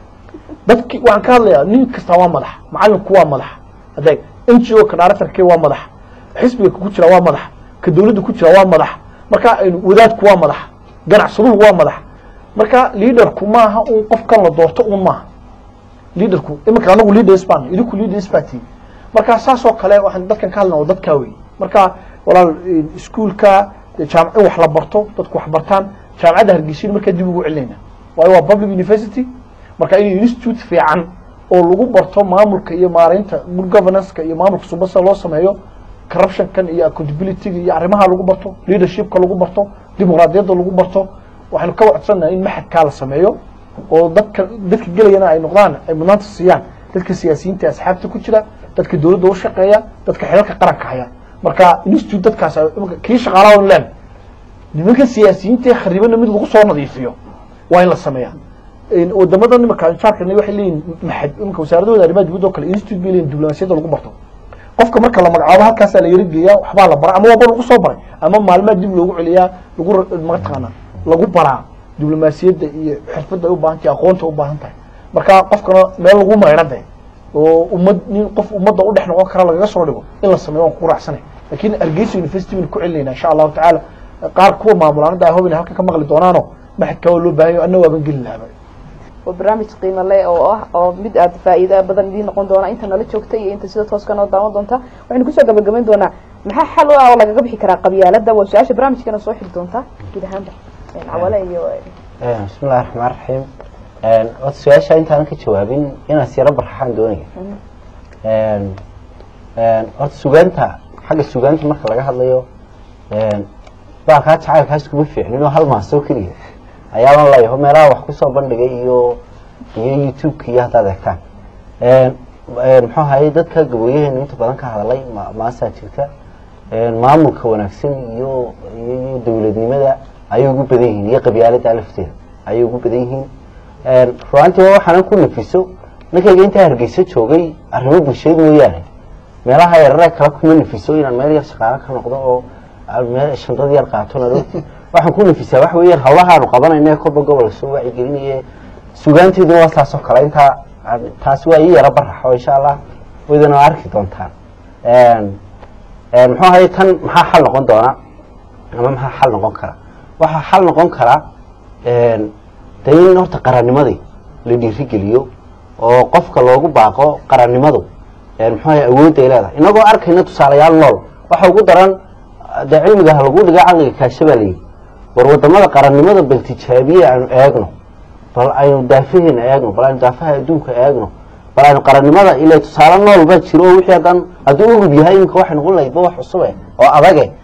dadki waxaan ka hadlayaa nin kasta waa madax macalinku waa madax adeeg n g o ka directorke waa madax xisbiga ku jira waa madax ka dawladda ku jira waa madax marka aynu wadaadku waa madax ganacsaduhu waa madax marka leaderku maaha un qofkan la doorto un maaha leaderku iminka anagu leaders baan idinku leaders baa tihi marka saas oo kale waxaan dadkan ka hadlana oo dadkaa wey marka walaal eh, iskuulka eh, jaamac in wax la barto dadku wax bartaan jaamacadda hargeysyada markaa dib ugu celinayna waayo waa public university marka in institute fiican oo lagu barto maamulka iyo maareynta good governance-ka iyo maamulka subasa loo sameeyo corruption-kan iyo accountability-ga iyo arrimaha lagu barto leadership-ka lagu barto dimuqraadiyadda lagu barto waxaynu ka wacdsannaha in maxadkaa la sameeyo oo dadka dadka gelayana ay noqdaan ay mudnaanta siiyaan dadka siyaasiyiinta ee asxaabta ku jira dadka dawladda u shaqeeya dadka xilalka qaranka haya marka institute dadkaas ay- imika kii shaqaalaha on leen nimanka siyaasiyiinta ee kharibana mid lagu soo nadiifiyo waa in la sameeyaa In wadamada imika jaarkana waxay leeyihin maxad imika wasaaradooda arrimaha dibadda oo kale institute bay leeyihin diblomaasiyadda lagu barto qofka marka la magacaabo halkaasaa la yara geeyaa waxbaa la baraa ama waaba lagu soo baray ama maalmaha dib loogu celiyaa lagu ra- mataqaana lagu baraa diblomaasiyadda iyo xirfadda ay u baahan tahay aqoonta u baahan tahay marka qofkana meel lagu maydha de oo ummad nin qof ummadda u dhex noqon kara lagaga soo dhigo in la sameeyo waan ku raacsanay laakiin hargeysa university baynu ku celinayna insha allahu tacaala qaar kuwa maamulaanada ah hobina halkan ka maqli doonaano maxadka waa loo baahan yahay anna waaban geli lahaba
waa barnaamij qiimo leh oo ah oo mid aad faa'iido badan idiin noqon doona inta nala joogta iyo inta sida tooska noo daawan doonta waxaynu kusoo gabagabayn doonaa maxaa xal u ah oo lagaga bixi karaa qabyaaladda waa su-aasha barnaamijkeena soo xiri doonta guud ahaanba cawale iyo
bismi illahi raxmaan raxiim wata su-aasha intaanan ka jawaabin inaan siyaro barxaxaan doonaya horta sugaanta xagga sugaanta marka laga hadlayo baa kaa jacaylkaas kuma fiicnin oo hal maasoo keliya ayaaban leeyaho meelaha wax kusoo bandhigay iyo iyo youtube-ka iyo haddaad eegtaan muxuu ahaye dadka gaboyaheenu inta badan ka hadalay ma- maasaa jirta maamulka wanaagsan iyo iyo iyo dowladnimada ayay ugu badan yihiin iyo qabyaalada lafteeda ayay ugu badan yihiin ruaantii waa waxaanan ku nafiso ninkayga intaa hargeysa joogay arrimo bulshada mooyaane meelaha yarare kala kuma nafiso inaan meel yar shaqaalo ka noqdo oo aan meel shandad yar qaato narooti waxaan ku nafisaa waxa weeyaan hawlahaanu qabanayna ee kolba gobol soo wacyigelinaye sugaanteeduna waa saas oo kale intaa aan- taasi waa ii yara barax oo insha allah waydana waa arki doontaan muxuu ahaye tan maxaa xal noqon doona ama maxaa xal noqon kara waxaa xal noqon kara de in horta qarannimadii la dhiirigeliyo oo qofka loogu baaqo qarannimadu muxuu ahaye awoodda ay leedahay inagoo arkayna tusaalayaal nool waxa ugu daran dee cilmiga ha lagu dhiga caqliga kaasha baa layidhi war wadamada qarannimada bal tijaabiye aanu eegno bal aynu daafaheena eegno bal aynu daafaha adduunka eegno bal aynu qarannimada ila tusaale nool baa jiro oo wixii haddaan hadduu urub yahay iminka waxay noqon lahayd ba wax cusube oo adage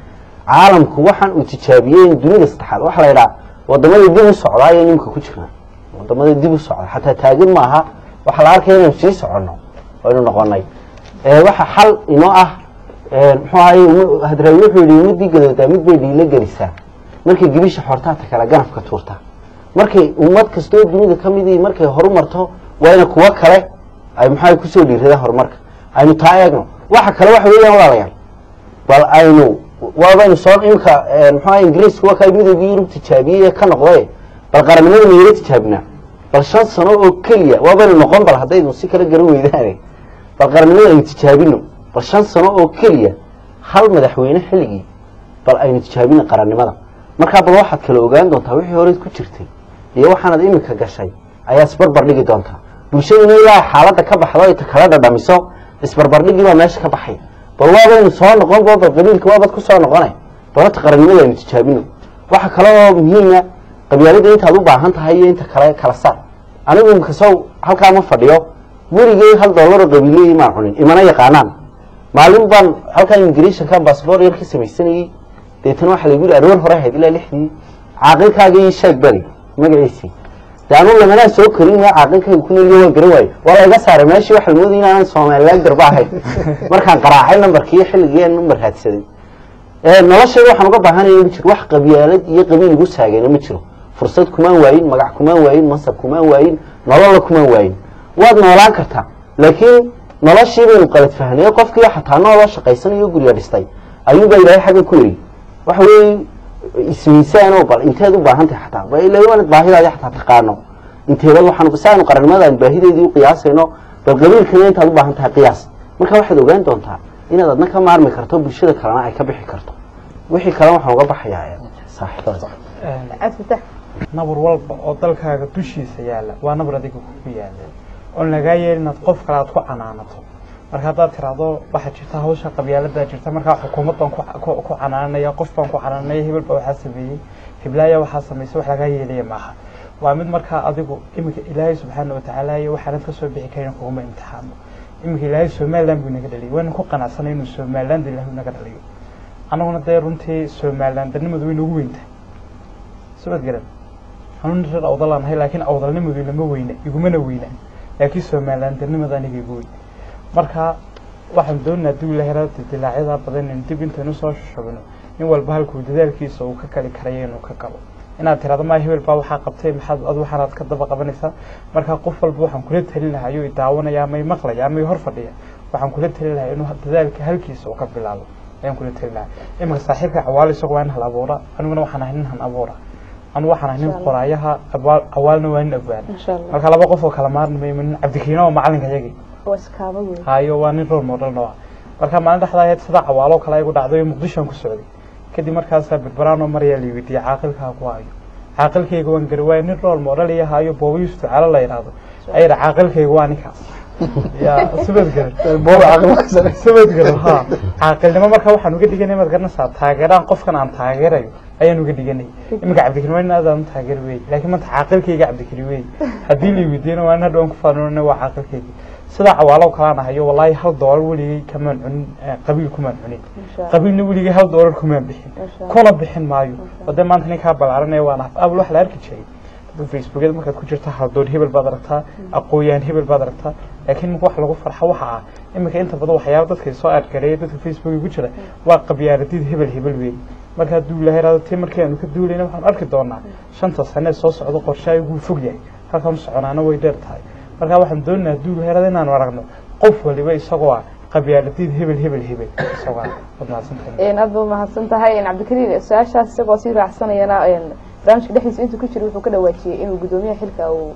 caalamku waxaan uu tijaabiyey dunida saddexaad waxaa la yidhaha wadamada dib u socda ayay nimka ku jirnaa wadamada dib u socda xataa taagin maaha waxaa la arkaya inaynu sii soconno aynu noqonay waxa xal inoo ah muxuu ahaye hadraawi wuxuu yihi ummadii gadoodaa mid bay dhiilo gelisaa markay gibisha xortaata kale ganafka tuurta markay ummad kastoo dunida ka midii markay horumarto waa ina kuwo kale ay maxaa kusoo dhiiradaan horumarka aynu taa eegno waxa kale waxa weeyaan walaalayaal bal aynu waabaynu soo imka muxuaha ingiriisku waa kaa midoogii yurub tijaabiyey ee ka noqday bal qarannimada mayla tijaabinaa bal shan sano oo keliya waabaynu noqon bal haddaynu si kala garan weydaane bal qarannimada aynu tijaabino bal shan sano oo keliya hal madaxweyne xilligii bal aynu tijaabina qarannimada markaa bal waxaad kala ogaan doontaa wixii horeyd ku jirtay iyo waxaanad iminka gashay ayaa isbarbar dhigi doontaa bulshaduna ilaa xaaladda ka baxdo ay kala dhadhamiso isbarbardhigii baa meesha ka baxay bal waabaynu soo noqon bo bal qabiilka waabad ku soo noqonay balata qarannimada aynu tijaabino waxa kale oo muhiima qabyaalada intaad u baahan tahay iyo inta kale kala saar anigu imkasow halkaa ma fadhiyo weligey hal doolaro qabiileyi maan cunin imana yaqaanaan maalin baan halkaa imigration bassbor yar ka samaysanayey deetana waxaa lagu yihi aroor hore ahayd ilaa lixdii caaqilkaaga ii sheeg bari magaciisii de anu lamanaa soo korin waa caaqilkayga ku neliyo waan garan waayo waa la iga saaray meeshii waxa lamoodaya inaanan somaliland garba ahayn markaan qaraacay nambarkii xilligii aan number raadsaday noloshayda waxaan uga baahanaya ma jiro wax qabyaalad iyo qabiil igu saagayna ma jiro fursad kumaan waayin magac kumaan waayin mansab kumaan waayin nololla kumaan waayin waad noolaan kartaa laakiin noloshii baynu qalad fahnay qofkii xataa nooloo shaqaysanayo guriga dhistay ayuunbaa ilaahay xagga ku yidhi waxa weeye ismiisaanoo bal inteed u baahan tahay xataa ilaanad baahidaadi xataa taqaano inteeda waxaan si aynu qarannimada baahideedii u qiyaasayno bal qabiilkana intaad u baahan tahay qiyaas marka waxaad ogaan doontaa inaad adna ka maarmi karto bulshada kalena ay ka bixi karto wixii kale waxaan uga baxayaa saaxiibada
cabdifatax
nabar walba oo dalkaaga dushiisa yaalla waa nabar adiga kugu yaalla oon lagaa yeelin inaad qof kale aad ku canaanato marka haddaad tiraahdo waxaa jirta hawsha qabyaaladaa jirta markaa xukuumad baan ku ku canaananaya qof baan ku canaananaya hebel baa waxaa sameeyey heblaaya waxaa samaysay wax lagaa yeelaya maaha waa mid markaa adigu iminka ilaahay subxaana watacaala iyo waxaanad ka soo bixi karin kuguma imtixaamo iminka ilaahay somaliland buu inaga dhaliyay waana ku qanacsanay inuu somaliland ilaahay naga dhaliyo annaguna dee runtii somaliland danimadu way nagu weyntahay sabad garan anuna reer awdalaan ahay laakiin awdalnimadu lama weyna igumana weynaan laakiin somaliland danimada aniga igu weyn marka waxaan doonaa dib lahera dilaacyada badan in dib intaynu soo shubino in walba halkuu dadaalkiisa uu ka kali karayo inuu ka galo inaad tirahdo maa hebel baa waxaa qabtay maxaad ad waxaanaad ka daba qabanaysaa marka qof walba waxaan kula talin lahaa ayuu idaawanaya amay maqlaya amay hor fadhiya waxaan kula talin lahaa inuu dadaalka halkiisa uu ka bilaabo ayaan kula talin lahaa iminka saaxiibka cawaal isagu waa nin hal abuura aniguna waxaan ahay nin han abuura anu waxaan ahay nin qoraayaha awaal awaalna waa nin abwaan
Masha Allah.
marka laba qof oo kala maarnimay nin cabdikariina oo macalinka yagii
waa iskaaba weyn
hayo waa nin role model noo ah marka maalin dhexdaa ahayd sida cawaalo kale igu dhacday muqdishoan ku socday kadib markaasaa berberaan oo maryaa la weydiiyey caaqilkaa ku hayo caaqilkayga waan gari waayo nin role model iyo hayo booba yuusuf ducaalo la yidhaahdo ayadha caaqilkayga waa ninkaas ya subad garan
booba caaqilkaasane
sabad garan ha caaqilnimo marka waxaan uga dhiganay maad garanaysaa taageeraan qofkan aan taageerayo ayaan uga dhiganay iminka cabdikari waa nin aad aan u taageer weey laakiin maanta caaqilkayga cabdikari weey haddii la weydiiyana waa nin hadhow aan ku faanona waa caaqilkayga sidaa cawaalow kalaan ahayo wallaahi hal doolar weligay kamaan cunin eh, qabiil kumaan cunin
Masha Allah.
qabiilna weligay hal doolar kumaan bixin
Masha Allah.
kuna bixin maayo wadee maanta ninkaa balaaranaya waan af abal wax la arki jiray dadka facebookyada markaad ku jirta haldoor hebel baad aragtaa aqooyaan hebel baad aragtaa laakiin marka wax lagu farxo waxa ah iminka inta badan waxyaaba dadka soo aadgareeya dadka facebooka ku jira waa qabyaaladid hebel hebel weey marka hadduu ilahay raado tii markii aanu ka duulayna waxaan arki doonaa shanta sanee soo socdo qorshahay wuu fog yahay halkaan soconaana way dheer tahay marka waxaan doonaynaa hadduu ilahay raado inaanu aragno qof waliba isagoo ah qabyaaladid hebel hebel hebel isagoo ah waad mahadsantahay
aad ba mahadsan tahay cabdikariin su-aashaas isagoo sii raacsanayana barnaamijka dhexdiisa intuu ku jiro wuxuu ka dhawaajiyey inuu guddoomiyaha xilka uu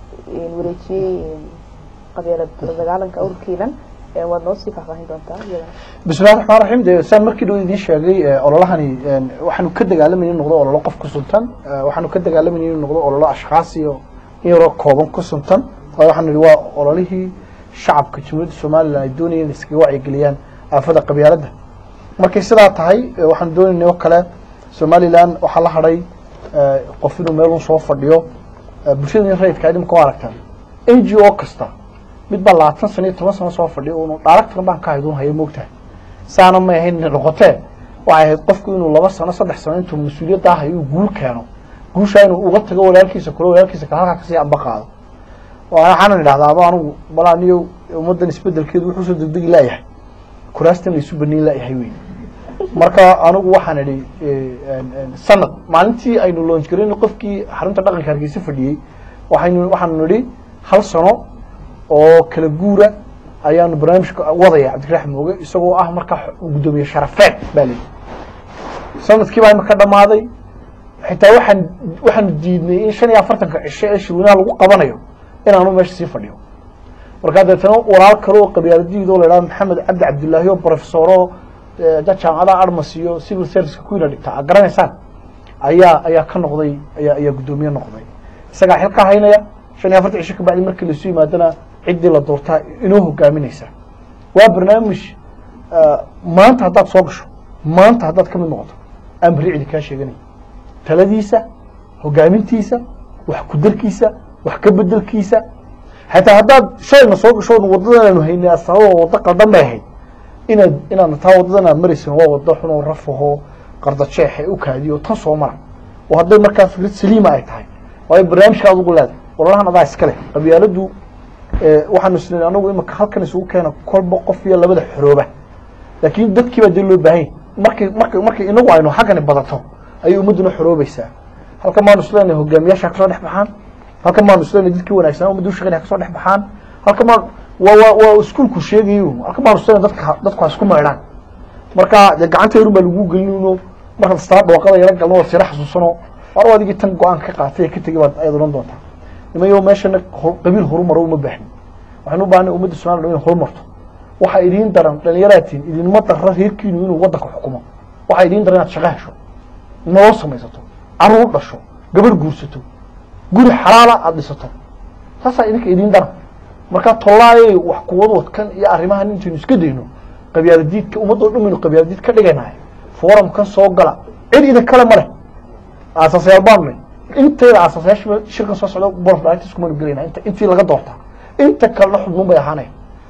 wareejiyey qabyaalad la dagaalanka ururkiilan waad noo sii faahfaahin doontaa iyadana
bismillahi raxmaan raxiim dee saan markii dhow idiin sheegay eh, ololahani eh, waxaanu ka dagaalamayna inuu noqdo ololo qof ku suntan eh, waxaanu ka dagaalamayna inuu noqdo ololo ashkhaas iyo in yaroo kooban ku suntan waayo waxaanu idhi waa ololihii shacabka jamhuuriyadda somalilan ay doonayeen in iskaga wacyigeliyaan aafada qabyaaladda markay sidaa tahay eh, waxaanu doonaynay oo kale somalilan waxaa la hadhay eh, qof inuu meelun soo fadhiyo eh, bulshada in rayidka idimka u aragtaan n g o kasta mid baa labaatan sano iyo toban sano soo fadhiyo unu dhaaraktan baan ka hayd un haya moogtahay saana may ahayn inay noqotee waxay ahayd qofku inuu laba sano saddex sano intuu mas-uuliyadda ah uu guul keeno guushaa inuu uga tago walaalkiisa kule walaalkiisa kale halkaa kasii amba qaado waxaanan idhahdaa aba anugu bal aniyo ummaddan isbedelkeedu wuxuu soo degdegi laayahay kuraastan la isu baniin laayahay wey marka anigu waxaan idhi sanad maalintii aynu loonj garin qofkii xarunta dhaqanka hargeysa fadhiyey waxaynu waxaanu nidhi hal sano oo kala guura ayaanu barnaamijka wadaya cabdiraxm mooge isagoo ah markaa guddoomiye sharafeed baa leyi sanadkii baa imaka dhamaaday xitaa waxaan waxaanu diidnay in shan iyo afartanka cisho ee shirweynaha lagu qabanayo inaanu meesha sii fadhiyo markaa deetana walaal kale oo qabyaaladiid oo la idhahdo maxamed cabdi cabdillaahi oo profesoro dad jaamacadaha armas iyo civil serviceka kuwiina dhigta ad garanaysaan ayaa ayaa ka noqday ayaa ayaa guddoomiye noqday isagaa xil ka haynaya shan iyo afartan cisho kabacdi markii laisu yimaadana ciddii la doortaa inoo hogaaminaysa waa barnaamij maanta haddaad soo gasho maanta haddaad ka mid noqoto aan berri cidi kaa sheeganay taladiisa hogaamintiisa wax kudarkiisa wax ka bedelkiisa xataa haddaad shalayna soo gasho waddadan aanu haynay asababa waddo qaldan bay ahayd inaad inaadna taa waddadan aad maraysin waa waddo xun oo rafaho qardajeex ee u kaadiyo tan soo mara oo hadday markaa fikrad saliima ay tahay waayo barnaamijka adugu leedahay walalahan adaa iska leh qabyaaladu waxaanu isn anagu imika halkan isugu keena kolba qof iyo labada xorooba laakiin dadkii baa dee loo baahanya markay marka markay inagu aynu xaggani badato ayay ummadduna xoroobaysaa halkan baanu isleenahay hogaamiyaasha kasoo dhex baxaan halkan baanu isleenahay dadkii wanaagsanaa ummadda ushaqeynaya kasoo dhex baxaan halkan baan waa waa waa iskuulku sheegayo halkan baanu isleenahay dadka dadku ha isku maydhaan marka dee gacanta yarun baa lagu gelinayno markaad istaa dhooqada yara galno oo sira xasuusano war adigii tan go-aan ka qaatay ee ka tegay baad ayaad odhan doontaa nimayo meeshana qabiil horumaro uma baahni waxaynu u baahnay ummadda somaliland inay horumarto waxaa idiin daran dhalinyaraatiin idinma darra reerkiinu inuu waddanka xukumo waxaa idiin daran inaad shaqo hesho nolol samaysato caruur dhasho gabadh guursato guri xalaala aada dhisato saasaa idinka idiin daran markaa tollaayay wax kuwadwadkan iyo arrimahan intaynu iska dayno qabyaaladiidka ummaddoo dhan baynu qabyaaladiid ka dhiganahay forumkan soo gala cid idin kale ma leh aasaasyaal baanay inteeda aasaasyaasha shirkan soo socda board directors kumanu gelayna inta intii laga doortaa inta kalena xubnuun bay ahaanaya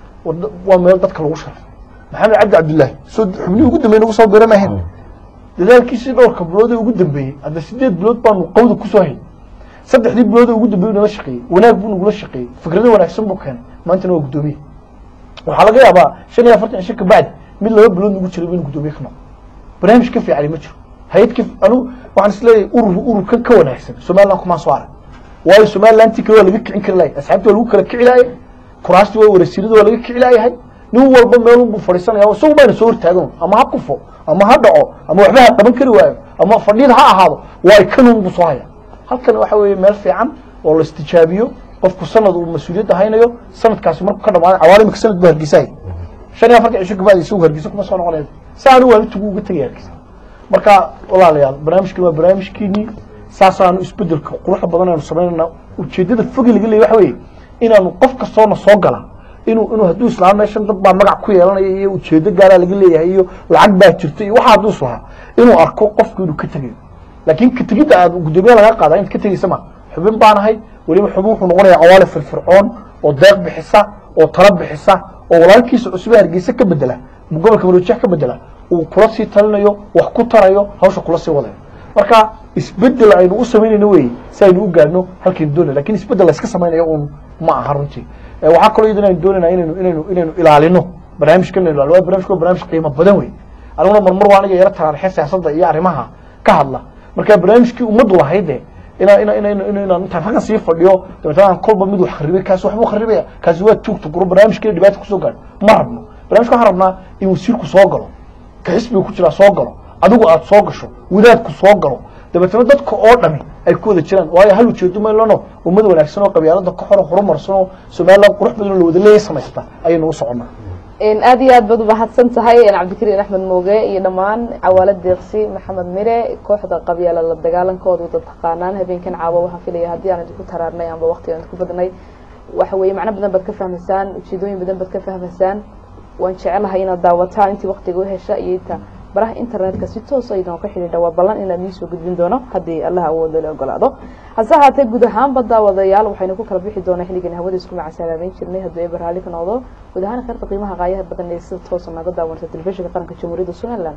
waa meel dadka lagu sharfay maxamed cabdi cabdillaahi soo xubnihii ugu dambeeyey nagu soo bira maahayn dadaalkiisii dhowrka bilood ee ugu dambeeyey hadda sideed bilood baanu qawda kusoo hayn saddexdii bilood ee ugu dambeeyey nala shaqeeyey wanaag buu nagula shaqeeyey fikrado wanaagsan buu keenay maantana waa guddoomiye waxaa laga yaabaa shan iyo afartan cisho kabacdi mid laba bilood nagu jiray inuu guddoomiye ka noqdo barnaamij ka fiicani ma jiro hay-ad ka anu waxaan isleeyahay urur ururkan ka wanaagsan somaliland kumaan soo arag waayo somalilantii kale waa laga kicin kari lahay asxaabtii waa lagu kala kici laayay kuraastii waa warasiirada waa laga kici laayahay nin walba meelun buu fadhiisanaya isagu bayna soo hortaagan ama ha kufo ama ha dhaco ama waxba ha qaban kari waayo ama fadhiyada ha ahaado waa kanun buu soo haya halkan waxa weeye meel fiican oo la istijaabiyo qofku sanad uu mas-uuliyadda haynayo sanadkaasi markuu ka dhamaada cawaalimka sanad buu hargeysahay shan iyo afartan cisho kabacdi isagu hargeysa kuma soo noqonaya si aanu waalitugu uga tegaya hargeysa marka walaalayaal barnaamijkan waa barnaamijkeenii saasaanu isbedelka quruxda badan aynu samaynayna ujeedada fogi laga leeyay waxa weeye inaanu qof kastoona soo gala inuu inuu hadduu islaam meeshan dad baa magac ku yeelanaya iyo ujeedo gaaraa laga leeyahay iyo lacag baa jirta iyo waxa hadduu islahaa inuu arko qofku inuu ka tegayo laakiin ka tegidda aad guddoomiye laga qaada inta ka tegeysa ma xubin baanahay weliba xubin wuxuu noqonayaa cawaali firfircoon oo deeq bixisa oo tala bixisa oo walaalkiisa cusube hargeysa ka bedela gobolka marojeex ka bedela uu kula sii talinayo wax ku tarayo hawsha kula sii wadayo marka isbedel aynu u samaynayno wey si aynu u gaadhno halkaynu doonay lakin isbedel la iska samaynayo un ma aha runtii waxaa kaloo iyadana aynu doonayna inaynu inaynu inaynu ilaalino barnaamijkan inaynu ilaalino barnamijka waa barnaamij qiimo badan wey aniguna marmar waa aniga yaro taraarixya siyaasadda iyo arrimaha ka hadla marka barnaamijkii ummaddu lahayde ina ina ina ina inaan intaan halkan sii fadhiyo dabeetana aan kolba mid wax kharibay kaasi waxbuu kharibaya kaasi waa tuugta guro barnaamijkeena dhibaata kusoo gaadho ma rabno barnamijka waxaan rabnaa in wasiirku soo galo ka xisbiga ku jiraa soo galo adigu aad soo gasho wadaadku soo galo dabeetana dadka oo dhami ay ku wada jiraan waayo hal ujeedo maylano ummad wanaagsan oo qabyaalada ka xoro horumarsan oo somaliland qurux badan oo la wada leeya samaysta ayaynu u soconnaa
aad iyo aad baad umahadsan tahay cabdikariin axmed mooge iyo dhammaan cawaalo deeqsi maxamed mire kooxda qabyaala la dagaalankooda wada taqaanaan habeenkan caawa waxaan filaya haddii aan idinku taraarnay amba waqti aan idinku badnay waxa weeye macno badan baad ka fahmaysaan ujeedooyin badan baad ka fahmaysaan waan jecelahay inaad daawataan intii waqtiga u hesha iyo inta baraha internetka si toos aydan ka xidhiidha waa ballan inaan iisoo gudbin doono haddii allah awoodo la ogolaado hase ahaatee guud ahaanba daawadayaal waxaynu ku kala bixi doonaa xilligan hawada isku macasalaabeyn jirnay hadduu eber raalli ka noqdo guud ahaan kheerta qiimaha qaayaha badan ee sida toosa naga daawanata telefishinka qaranka jamhuuriyadda somaliland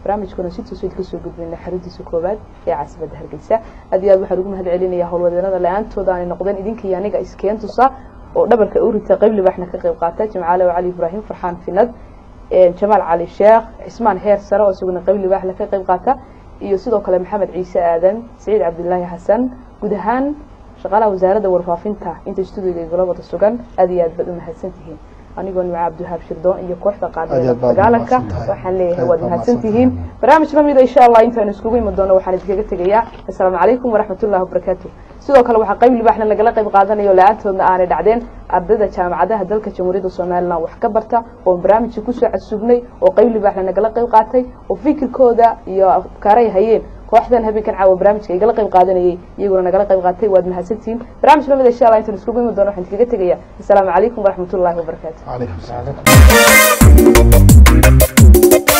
barnaamijkuna si toos ka soo gudbinay xaruntiisa koowaad ee caasimadda hargeysa aad iyo aad waxaan ugu mahad celinaya howlwadeenada la-aantooda aanay noqdeen idinka iyo aniga iskeen tusa oo dhabarka u rita qayb libaaxna ka qayb qaata jimcaale oo cali ibraahim farxaan finad jamaal cali sheekh cismaan heer sare oo isaguna qayb libaaxna ka qayb qaata iyo sidoo kale maxamed ciise aadan saciid cabdilaahi xasan guud ahaan shaqaalaha wasaaradda warfaafinta inta stuudiga igala wada sugan aad iyo aad baad u mahadsantihiin anigoo nimca cabdiwahaab shirdoon iyo kooxda
Aad iyo
qaadada
aad baad
dagaalanka
mahadsantahay.
waxaan leeyahay
Aad
waad
baad
mahadsantihiin barnaamij lamida insha allah intaanu iskugu imi doono waxaan idinkaga tegayaa assalaamu calaykum waraxmatullahi wabarakaatu sidoo kale waxaa qayb libaaxna lagala qayb qaadanayo la-aantoodna aanay dhacdeen ardayda jaamacadaha dalka jamhuuriyadda somalilan wax ka barta oo barnaamijka kusoo casuubnay oo qayb libaaxna nagala qayb qaatay oo fikirkooda iyo afkaaray hayeen kooxdan habeenkan caawa barnaamijka igala qayb qaadanayay iyaguna nagala qayb qaatay waad mahadsantihiin barnaamij lamida insha allah intaan iskugu imi doono waxaan idinkaga tegayaa assalaamu calaykum waraxmatullahi wabarakaatu
calaykum salaam